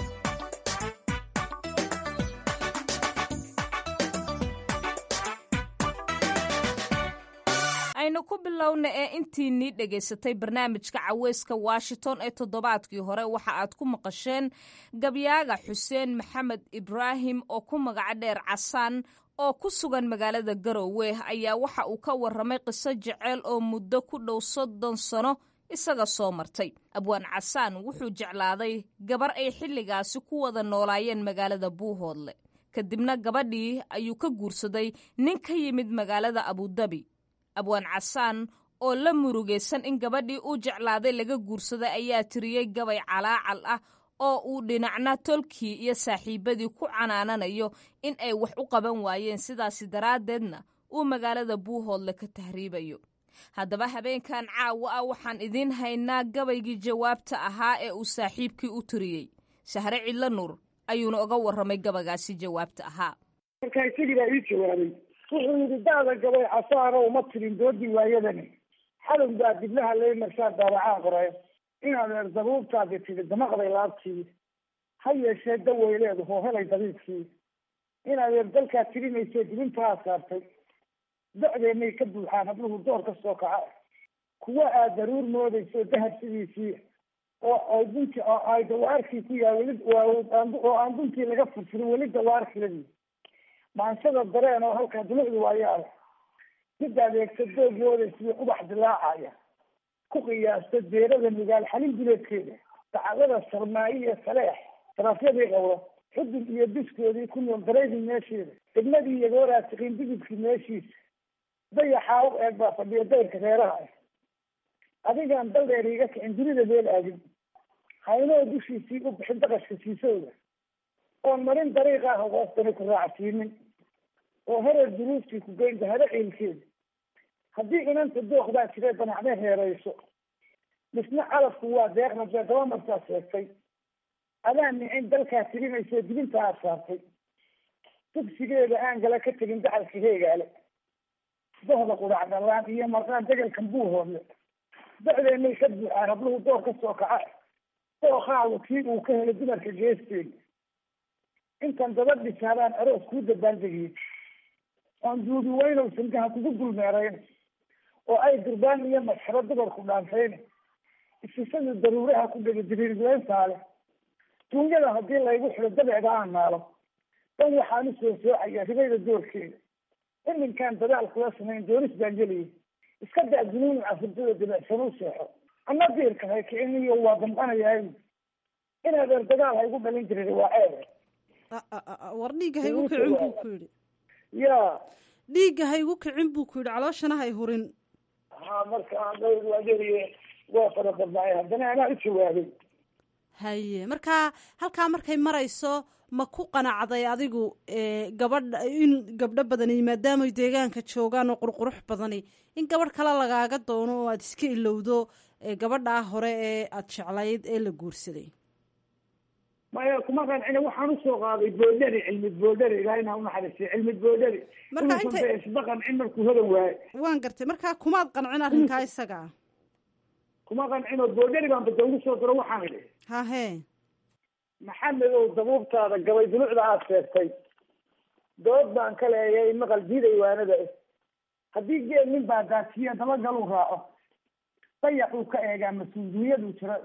Speaker 1: aynu ku bilowna ee intiinii dhegaysatay barnaamijka caweyska washington ee toddobaadkii hore waxa aad ku maqasheen gabyaaga xuseen maxamed ibraahim oo ku magaca dheer casaan oo ku sugan magaalada garowe ayaa waxa uu ka warramay qiso jeceyl oo muddo ku dhow soddon sano isaga soo martay abwaan casaan wuxuu jeclaaday gabar ay xilligaasi ku wada noolaayeen magaalada buuhoodle kadibna gabadhii ayuu ka guursaday nin ka yimid magaalada abudabi abwaan casaan oo la murugaysan in gabadhii uu jeclaaday laga guursaday ayaa tiriyey gabay calaacal ah oo uu dhinacna tolkii iyo saaxiibadii ku canaananayo in ay wax u qaban waayeen sidaasi daraaddeedna uu magaalada buuhoodle ka tahriibayo haddaba habeenkan caawa ah waxaan idiin haynaa gabaygii jawaabta ahaa ee uu saaxiibkii u tiriyey sahre cidlo nuur ayuuna oga warramay gabaygaasi jawaabta ahaa
Speaker 20: markaa isagii baa ii jawaabay wuxuu yidhi da'da gabay casaano uma tirin doodii waayadani xalun baa diblaha lay marsaa daabacaa qoray inaad eer dabuubtaadi tidhi damaqday laabtii ha yeeshee daway leedaho helay dabiibkii inaad eer dalkaa tirinayso dibintaa saartay docdeennay ka buuxaan habluhu door ka soo kaca kuwa aad daruur moodayso dahab sidiisii oo ay dunti oo ay dawaarkii ku yaa weli oo aan duntii laga furfurin weli dawaarkiladii maansada dareen oo halkaa dulucdi waayaala mid adeegsa doog moodaysiyo ubax dilaacaya ku qiyaasta deerada nugaal xalin duleedkeeda dacdada sarmaayo iyo saleex sarafyadii qowlo xudud iyo biskoodii ku nool dareydii meesheeda degmadii iyo gooraasiqiin digidkii meeshiisa dayaxaa u eeg baa fadhiya dayrka reeraha ah adigaan daldheer iga kicin dunida meel aadin haynoo dushiisii u bixin daqashka siisowda oon marin dariiqa ah hoostani ku raacsiinin oo hereer duruuftii ku geyn daharo ciilkeeda haddii inanta dooqdaa jiree danacne heerayso misna calafku waa deeqna dee daba martaa sheegtay adaa nicin dalkaa tirinayso dibinta aad saartay dugsigeeda aan gala ka tegin dacalka heegaale dohda qudhac dhallaan iyo marqaan degelkan buuhoodle dacdeennay ka buuxaan habluhu door ka soo kaca dooqaagu kii uu ka helay dumarka geesteeda intan daba dhisaadaan aroos kuu dabaaldegiye oon duubi weynow sangaha kugu dulmeerayn oo ay durbaan iyo masxaro dumarku dhaantayn isisadu daruuraha ku dhega diriirleyntaale duunyada haddii laygu xiro dabeecda aan naalo dan waxaan u soo soocaya ribayda doorkeeda iminkaan dadaal kula samayn doonis baan geliyay iska daa junuun cafurdada dibicsan u seexo ana diirka haykiciniyo waa damqanayahay inaad er dagaal haygu dhalin jirin waa ceebe
Speaker 19: war dhiigga haygu kicin buu ku yidhi
Speaker 20: ya
Speaker 19: dhiigga haygu kicin buu ku yidhi calooshana hay hurin
Speaker 20: ha marka dhowr waa geliye waa fara badnaay haddana anaa u jawaabay
Speaker 19: haye marka halkaa markay marayso ma ku qanacday adigu gabadh in gabdho badani maadaamay deegaanka joogaan oo qurqurux badani in gabadh kale lagaaga doono oo aada iska ilowdo gabadhaa hore ee aada jeclayd ee la guursaday
Speaker 20: maya kuma qancina waxaan usoo qaaday boodhari cilmid boodhari ilaahayna unaxariistay cilmid boodhari
Speaker 19: Marka inta-
Speaker 20: isba qancin markuu hodan waaye
Speaker 19: waan gartay markaa kumaad qancin arrinkaa isaga
Speaker 20: kuma qancino boodhari baan bada ugu soo diro waxaan idhi
Speaker 19: hahe
Speaker 20: maxamedow dabuubtaada gabay dulucda aada sheegtay dood baan ka leeyay maqal diiday waanada eh haddii geel nin baa daasiya dabagaluu raaco dayacuu ka eegaa mas-uuliyaduu jiro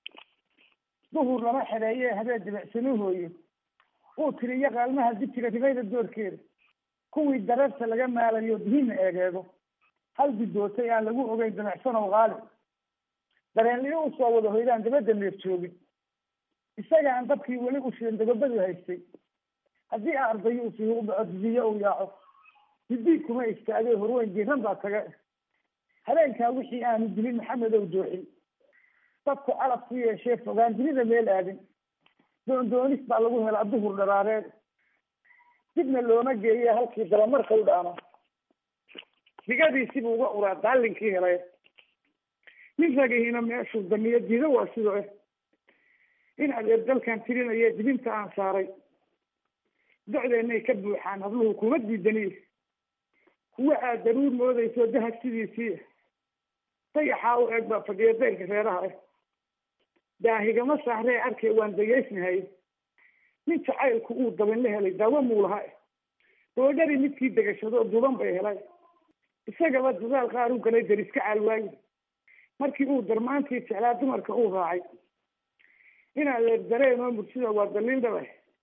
Speaker 20: duhur lama xereeye habeen dibicsanuu hooyo uu tiriyo qaalmaha dijiga ribayda doorkeeda kuwii dareerta laga maalayo dihinna eegeego hal bidootay aan lagu ogeyn dimicsanow qaali dareenliyo usoo wada hoydaan dabadda neef joogin isaga aan dabkii weli u shidan dagobadu haystay haddii ardayo uu sihi u dhaco didiyo uu yaaco didiig kuma istaagay horweyn jiran baa taga habeenkaa wixii aanu dilin maxamedow dooxin dadku calab ku yeeshee fogaan dunida meel aadin doondoonis baa lagu helaa duhur dharaareed dibna looma geeye halkii dabamarka u dhaama digadiisibuu uga uraa daalinkii helay nin ragihiina meeshuu damiyo diido waa sidoo eh in adeer dalkan tirinaya dibinta aan saaray docdeennay ka buuxaan habluhu kuma diidaniy kuwa aad daruur moodayso dahab sidiisii dayaxaa u eeg baa fadhiya dayrka reeraha ah daahigama saaree arkay waan dageysnahay nin jacaylku uu dabin la helay daawo muu laha boodhari midkii degashado duban bay helay isagaba dadaal qaar u galay dariska caalwaayi markii uu darmaantii jeclaa dumarka uu raacay inaad eer dareenoo mursida waa daliil dhaba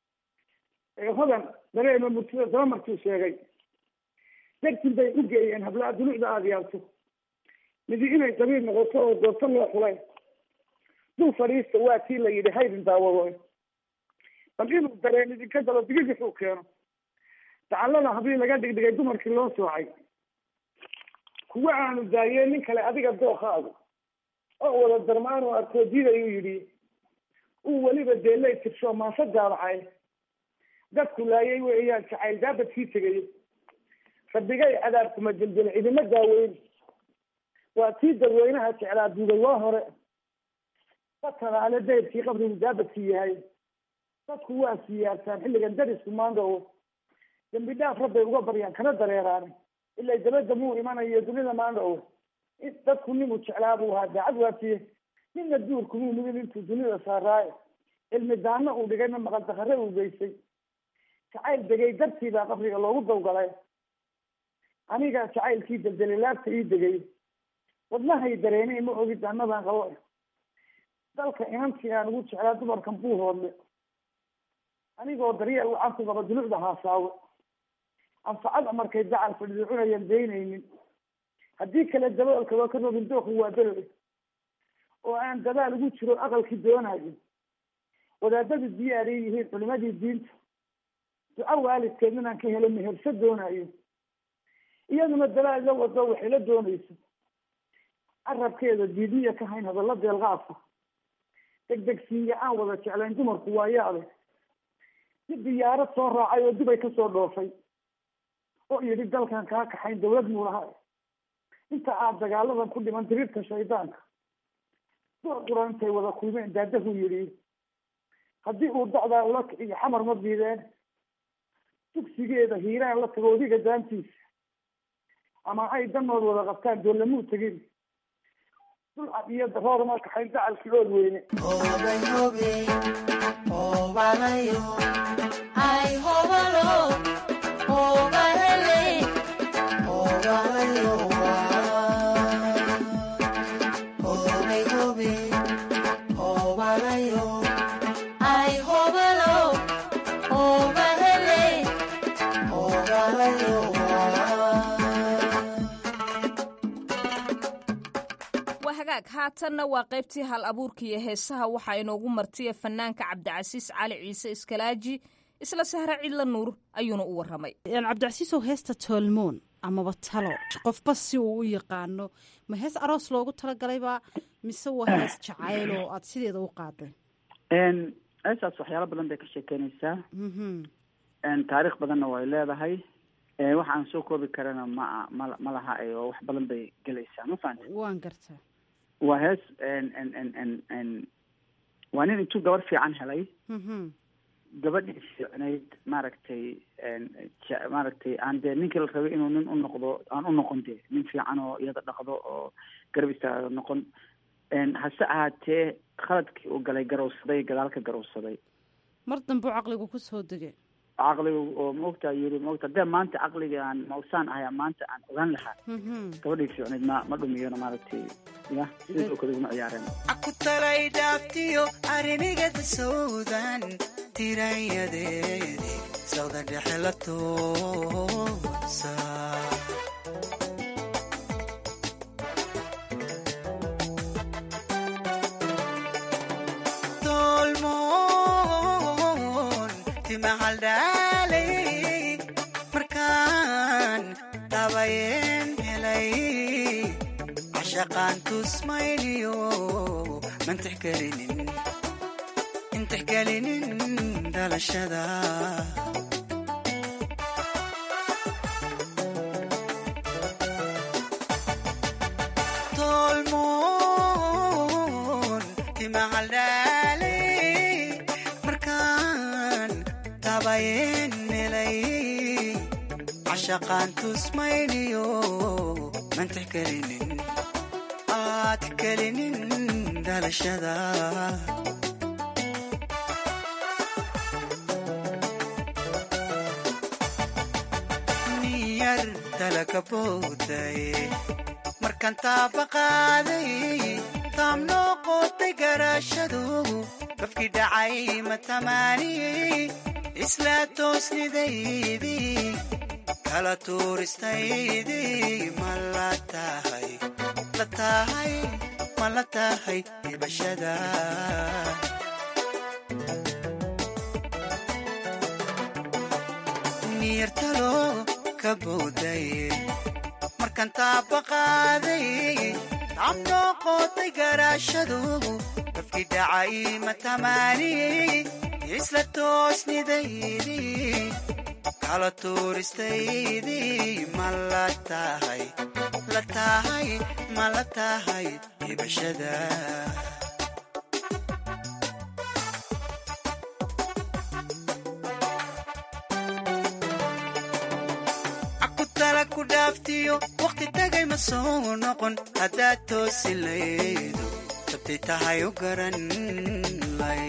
Speaker 20: ee hodan dareenoo mursida daba markuu sheegay dartin bay u geeyeen hablaa dulucda aada yaabto midi inay dabiil noqoto oo doorto loo xulay dul fadhiista waa tii la yidhi haydin daawado bal inuu dareen idinka daba digigixuu keeno dacallada hablii laga dhigdhigay dumarkii loo soocay kuwa aanu daayeen nin kale adiga dookaagu oo wada darmaan oo arkoo diidayuu yidhi uu weliba deelay tirsho maansa daabacay dadku laayay weeyaan jacayl daabadkii tegay rabbigay cadaabkuma jeljel cidima daaweyn waa tii dadweynaha jeclaa duuday waa hore batadaale dayrkii qabrigu daabadkii yahay dadku waa siyaartaan xilligan darisku maandhow dambi dhaaf rabbay uga baryaan kana dareeraan ilaa dabadda muu imanayo dunida maandhow dadku ninuu jeclaa buu ahaa daacad waafiye ninna duurkumuu nugin intuu dunida saaraaye cilmi daano uu dhigayna maqal dakare uu geystay jacayl degay dartii baa qabriga loogu dawgalay aniga jacaylkii deldelay laabta ii degay wadnahay dareenay ma ogid annadan qabo dalka inantii aan ugu jeclaa dumarkan buu hoodle anigoo daryeel wacan ku qaba dulucda haasaawe anfacada markay dacal fadhido cunayan daynaynin haddii kale daboolkaba ka rogin dooku waa belole oo aan dadaal ugu jiro aqalkii doonayo wadaadadu diyaaray yihiin culimadii diinta duco waalidkeed inaan ka helo meherso doonayo iyaduna dadaal la wado waxay la doonayso carabkeeda diidiya ka hayn hadalla deelqaadka degdegsiiya aan wada jeclayn dumarku waa yaade si diyaarad soo raacay oo dubay kasoo dhoofay oo yidhi dalkan kaa kaxayn dawlad muu laha inta aad dagaaladan ku dhiman diriirka shaydaanka door quran intay wada kulmeen daadahu yidhi haddii uu dacdaa ula kiciyo xamar ma diideen dugsigeeda hiiraan la tago odiga daantiisa ama ay danood wada qabtaan doolamuu tegin dulcad iyo daroor ma kaxayn dacalkii ood weyne
Speaker 21: Ay,
Speaker 1: haatanna waa qaybtii hal abuurka iyo heesaha waxaa inoogu martiya fanaanka cabdicasiis cali ciise iskalaaji isla sahre cidla nuur ayuuna u waramay
Speaker 19: cabdicasiisow heesta toolmoon amaba talo qofba si uu u yaqaano ma hees aroos loogu talagalayba mise waa hees jacayl oo aad sideeda u qaaday
Speaker 21: heesaas waxyaalo badan bay ka sheekeynaysaa taariikh badanna way leedahay waxa aan soo koobi karana ma ma ma laha oo wax badan bay gelaysaa ma fahamta
Speaker 19: waan gartaa
Speaker 21: waa hees waa nin intuu gabar fiican helay gabadhii fiicnayd maaragtay maaragtay aan dee ninkii la rabay inuu nin u noqdo aan u noqon dee nin fiican oo iyada dhaqdo oo garab istaaga noqon hase ahaatee khaladkii uu galay garowsaday gadaalka garowsaday
Speaker 19: mar dambe u caqligu ku soo degay
Speaker 21: caqliga oo maogtaa yiri maogta dee maanta caqliga aan mausaan ahay maanta aan ogaan lahaa gabadhii fiicnayd ma ma dhumiyona maaragtay ya sidii oo kale iguma ciyaareen
Speaker 22: aku talay dhaaftiyo arrimigada sawdan tirayadeedi sawda dhexe la toosa tolmoon timahaldhaalay markaan tabayeen helay cashaqaan tusmayniyo mantixgelinin intixgelinin dhalashada tolmoon timahaldhaalay markaan tabayeen helay cashaqaan tusmayniyo mantixgelinin aad kelinin dhalashada niyar dalaka booday markaan taabaqaaday taam noo qootay garaashadu qofkii dhacay ma tamaaniyey isla toosnidaydii kala tuuristaydii ma la tahay la tahay ma la tahay ibashada niyartalo ka booday markaan taabaqaaday abnoo qootay garaashadu qofkii dhacay ma tamaaniyey isla toosnidaydii kala tuuristaydii ma la tahay la tahay ma la tahay ibashada akutala ku dhaaftiyo wakhti tagay ma soo noqon haddaad toosi laydo sabtay tahay u garan lay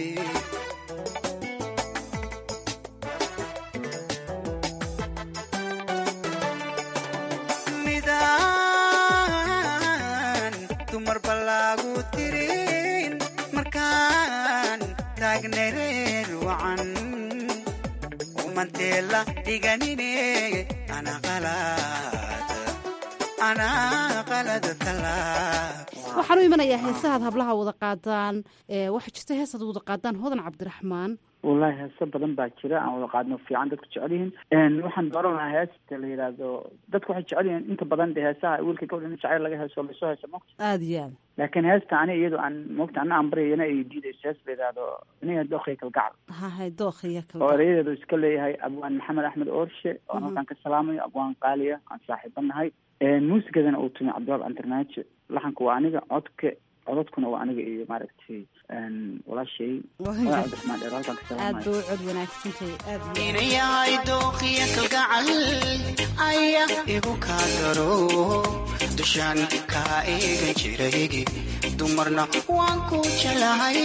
Speaker 22: midaan dumar ballaagu tirin markaan taagnay reer wacan umanteela dhiganine ana qalad ana qalad talaab
Speaker 19: waxaan u imanayaa heesahaad hablaha wada qaadaan waxaa jirta heesaad wada qaadaan hodan cabdiraxmaan
Speaker 21: wallahi heeso badan baa jira aan wada qaadno fiican dadku jecel yihiin waxaan dooran lahaa heesta la yidhaahdo dadku waxay jecel yihiin inta badan de heesaha wiilka gabadha in jacayl laga heeso lasoo heeso mogta
Speaker 19: aada iyo aad
Speaker 21: laakiin heesta ani iyado aan mogta ana aan baryayana ay diidayso hees la yidhaahdo iniga dookhiya kalgacal
Speaker 19: hahay dookhiya
Speaker 21: oo
Speaker 19: kal
Speaker 21: erayadeedu iska leeyahay abwaan maxamed axmed oorshe oo aan halkaan ka salaamayo abwaan qaaliya aan saaxiiba nahay muusikadana uu tumi cabdiwaab antarnaajo laxanka waa aniga codka codadkuna waa aniga iyo maaragtay walaashay cabdiraxmaan dheer halkaan ka
Speaker 19: aad
Speaker 21: salaamayo
Speaker 19: bay u cod wanaagsantahay aad iyo
Speaker 22: ina yahay dooqiya kalgacal ayaa igu kaa daro dushaan kaa eegan jiray dumarna waan ku jelahay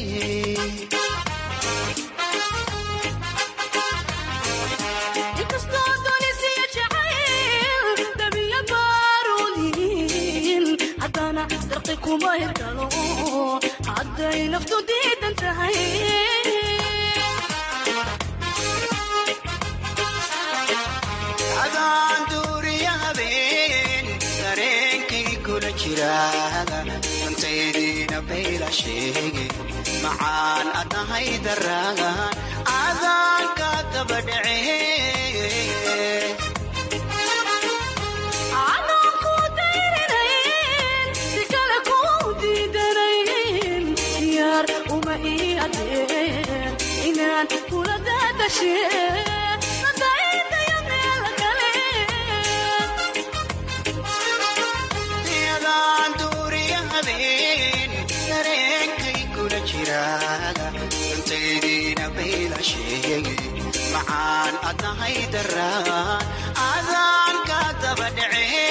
Speaker 23: inkastoo doonisiyo jacayl dabiya baaruliin haddana darqi kuma hirgalo hadday naftu diidan tahay
Speaker 22: adaan duuriya habeen dareenkay kula jiraada sheege macaan adahay daraagan adaanka dabadhece
Speaker 23: Anoo ku dayrinayn, si kale ku diidanayn, diyaar uma ii adeer inaan kula daadashee nadaydaya meel kale
Speaker 22: yadaan duuriya habeen dareenkay kula jiraaga cuntaydiina bayla sheege macaan adahay daraagan adaanka dabadhece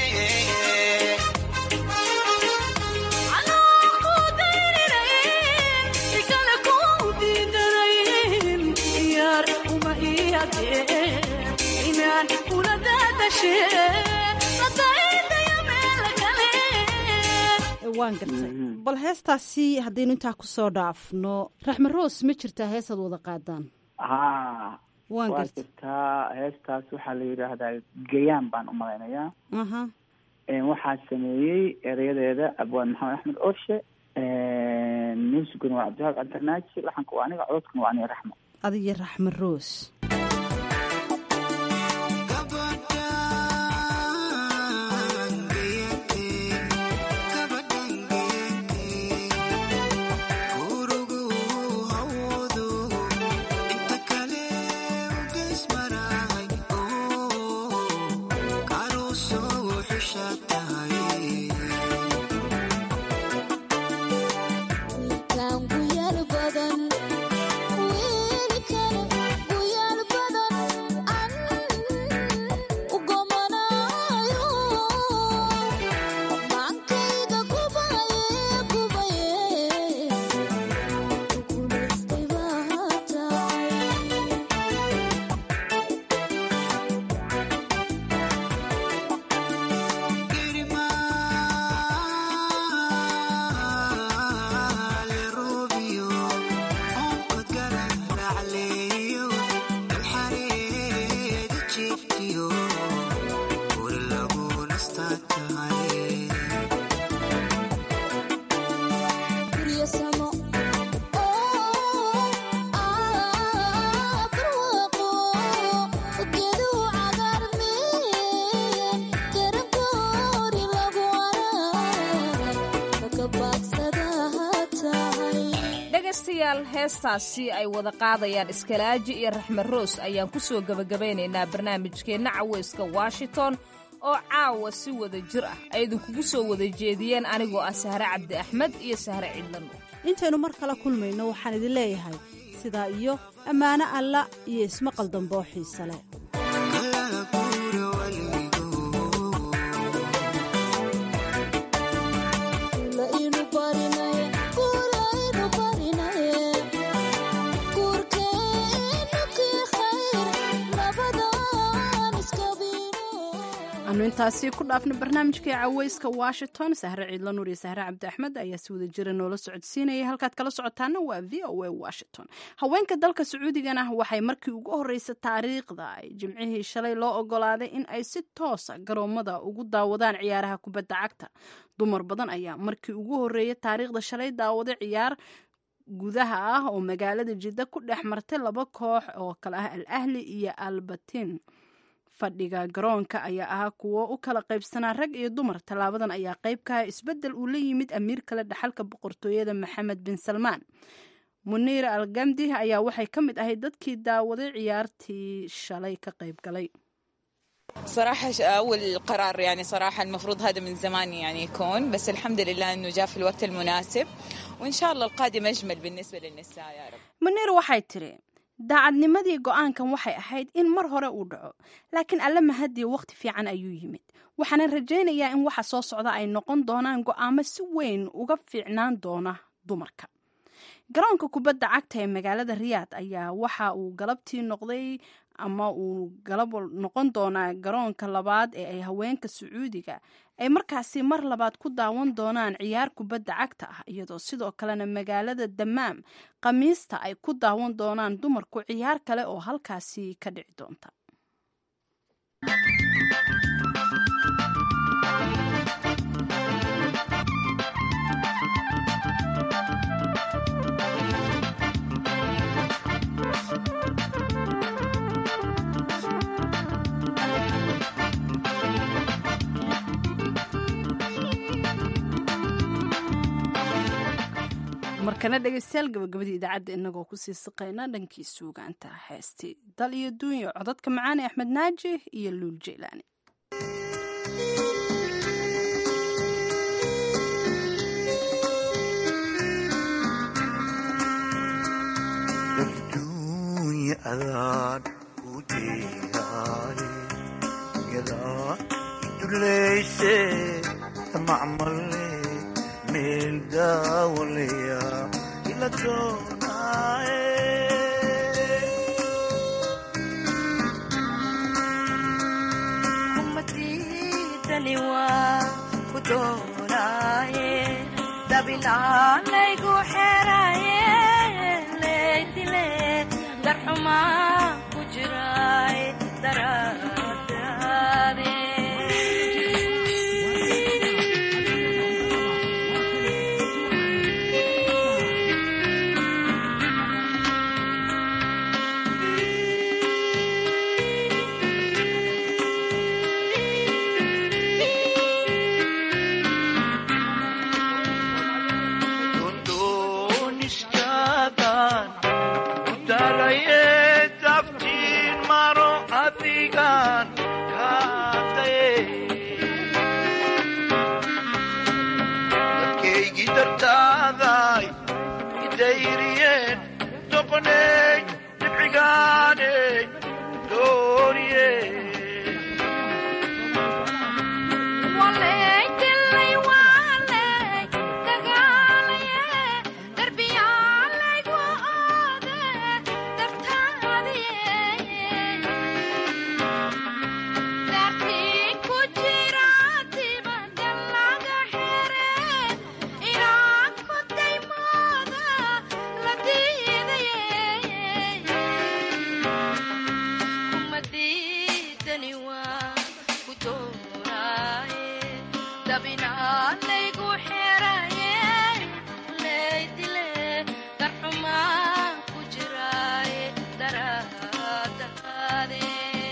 Speaker 23: Anoo ku dayrinayn, si kale ku diidanayn, diyaar uma ii adeer inaan kula daadashee nadaydaya meel kale
Speaker 19: waan gartay bal heestaasi haddaynu intaa kusoo dhaafno raxme roos ma jirtaa heesaad wada qaadaan
Speaker 21: haa
Speaker 19: waan
Speaker 21: waa
Speaker 19: gartay
Speaker 21: jirtaa heestaas waxaa la yidhaahdaa gayaan baan u malaynayaa
Speaker 19: aha
Speaker 21: Een, waxaa sameeyey erayadeeda abwaan maxamed axmed orshe muusiguna waa cabdihaab cabdirnaaji laxanka waa aniga cododkuna waa aniga raxmo
Speaker 19: adiyo raxme roos
Speaker 1: dhegaystayaal heestaasi ay wada qaadayaan iskalaaji iyo raxme roos ayaan ku soo gebagabaynaynaa barnaamijkeenna caweyska washington oo caawa si wada jir ah ay idinkugu soo wada jeediyeen anigoo ah sahre cabdi axmed iyo sahre cidlan
Speaker 19: intaynu mar kale kulmayno waxaan idin leeyahay sidaa iyo ammaano alla iyo ismaqal dambe oo xiise leh
Speaker 2: anu intaasi ku dhaafna barnaamijkai caweyska washington sahre ciidla nuur iyo sahre cabdi axmed ayaa si wada jira noola socodsiinaya halkaad kala socotaana waa v o a washington haweenka dalka sacuudigana waxay markii ugu horeysa taariikhda ay jimcihii shalay loo ogolaaday in ay si toosa garoomada ugu daawadaan ciyaaraha kubadda cagta dumar badan ayaa markii ugu horeeya taariikhda shalay daawaday ciyaar gudaha ah oo magaalada jidda ku dhex martay laba koox oo kale ah al ahli iyo albatin fadhiga garoonka ayaa ahaa kuwo u kala qaybsanaa rag iyo dumar tallaabadan ayaa qayb ka ah isbeddel uu la yimid amiir kale dhaxalka boqortooyada maxamed bin salmaan muniir al gamdi ayaa waxay ka mid ahayd dadkii daawaday ciyaartii shalay ka qayb galay
Speaker 3: صراحة أول قرار يعني صراحة المفروض هذا من زمان يعني يكون بس الحمد لله إنه جاء في الوقت المناسب وإن شاء الله القادم أجمل بالنسبة للنساء يا رب
Speaker 2: muniir waxay tiri daacadnimadii go-aankan waxay ahayd in mar hore uu dhaco laakiin alle mahadii waqti fiican ayuu yimid waxaana rajaynayaa in waxa soo socda ay noqon doonaan go-aamo si weyn uga fiicnaan doona dumarka garoonka kubadda cagta ee magaalada riyaad ayaa waxa uu galabtii noqday ama uu galab noqon doonaa garoonka labaad ee ay haweenka sacuudiga ay markaasi mar labaad ku daawan doonaan ciyaar kubadda cagta ah iyadoo sidoo kalena magaalada damaam khamiista ay ku daawan doonaan dumarku ciyaar kale oo halkaasi ka dhici doonta markana dhegeystayaal gabagabadii idaacadda inagoo kusii siqayna dhankii suugaanta heestii dal iyo duunyo codadka macaane axmed naaji iyo luul jeylaani
Speaker 4: dunya adaan ku deegaay yadaa iduleyse tamacmale meel daawaleya ila doonaaye
Speaker 23: kumadidani waa ku doonaaye dabilaalaygu xeraye leydile darxumaa ku jiraay daraadaade
Speaker 4: doonistaadan ku daraye daftiin maro adigan kaadaye dadkaygii dartaaday idayriyeen doqoney dibcigaaney dooriye
Speaker 23: Walay walay dagaalaye darbiyaalaygu oode dartaadiye dartii ku jira dibadda laga xire inaan ku daymooda la diidaye kuma diidani waa ku doonaaye dabinaalaygu xeraye leydile darxumaa ku jiraaye daraadaade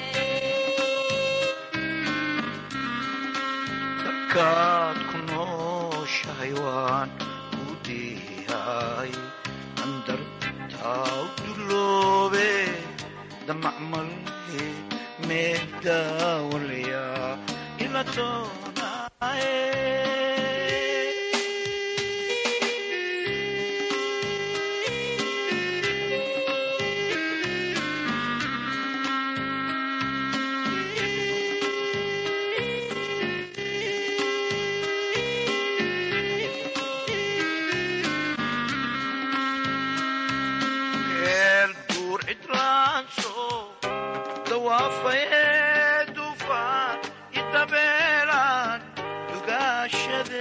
Speaker 4: kaad ku nooshahay waan ku diyaay andartaa u duloobe damacmale meel daawalaya ila doonaaye meel duur cidlaanso dawaafaye dufaan idabeelaan dugaashade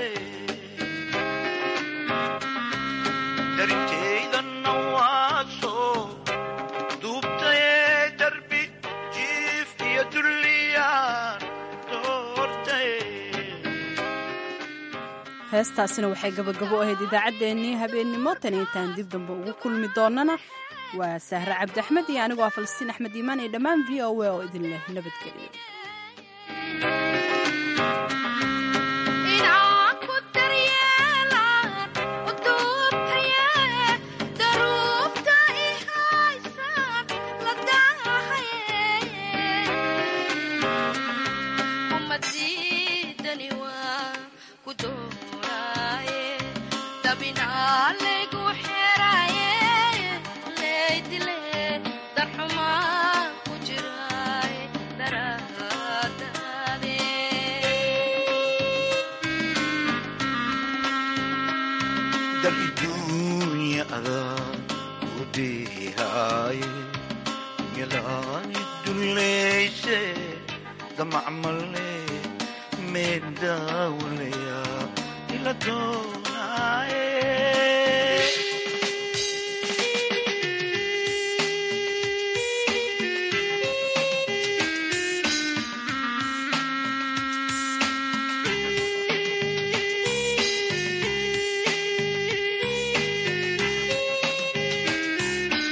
Speaker 4: darintaydanna waaso duubtaye darbi jiif iyo dulliyaan doortaye
Speaker 2: heestaasina waxay gabagabo ahayd idaacaddeenii habeennimo tan intaan dib dambe ugu kulmi doonana waa sahre cabdi axmed iyo anigoo ah falastiin axmed iimaan iyo dhammaan v o a oo idin leh nabadgeliyo
Speaker 23: inaan ku daryeelaan u duubtaye daruufta i haysaan la daahaye kuma diidani waa ku doonaaye dabinaalaygu xeraye leydile darxumaa ku jiraaye daraadaade
Speaker 4: dal iduunya adaan ku diyaay yalaani dulleyse damacmale meel daawalaya ila doonaaye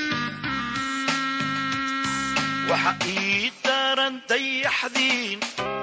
Speaker 4: waxa ii daran dayaxdiin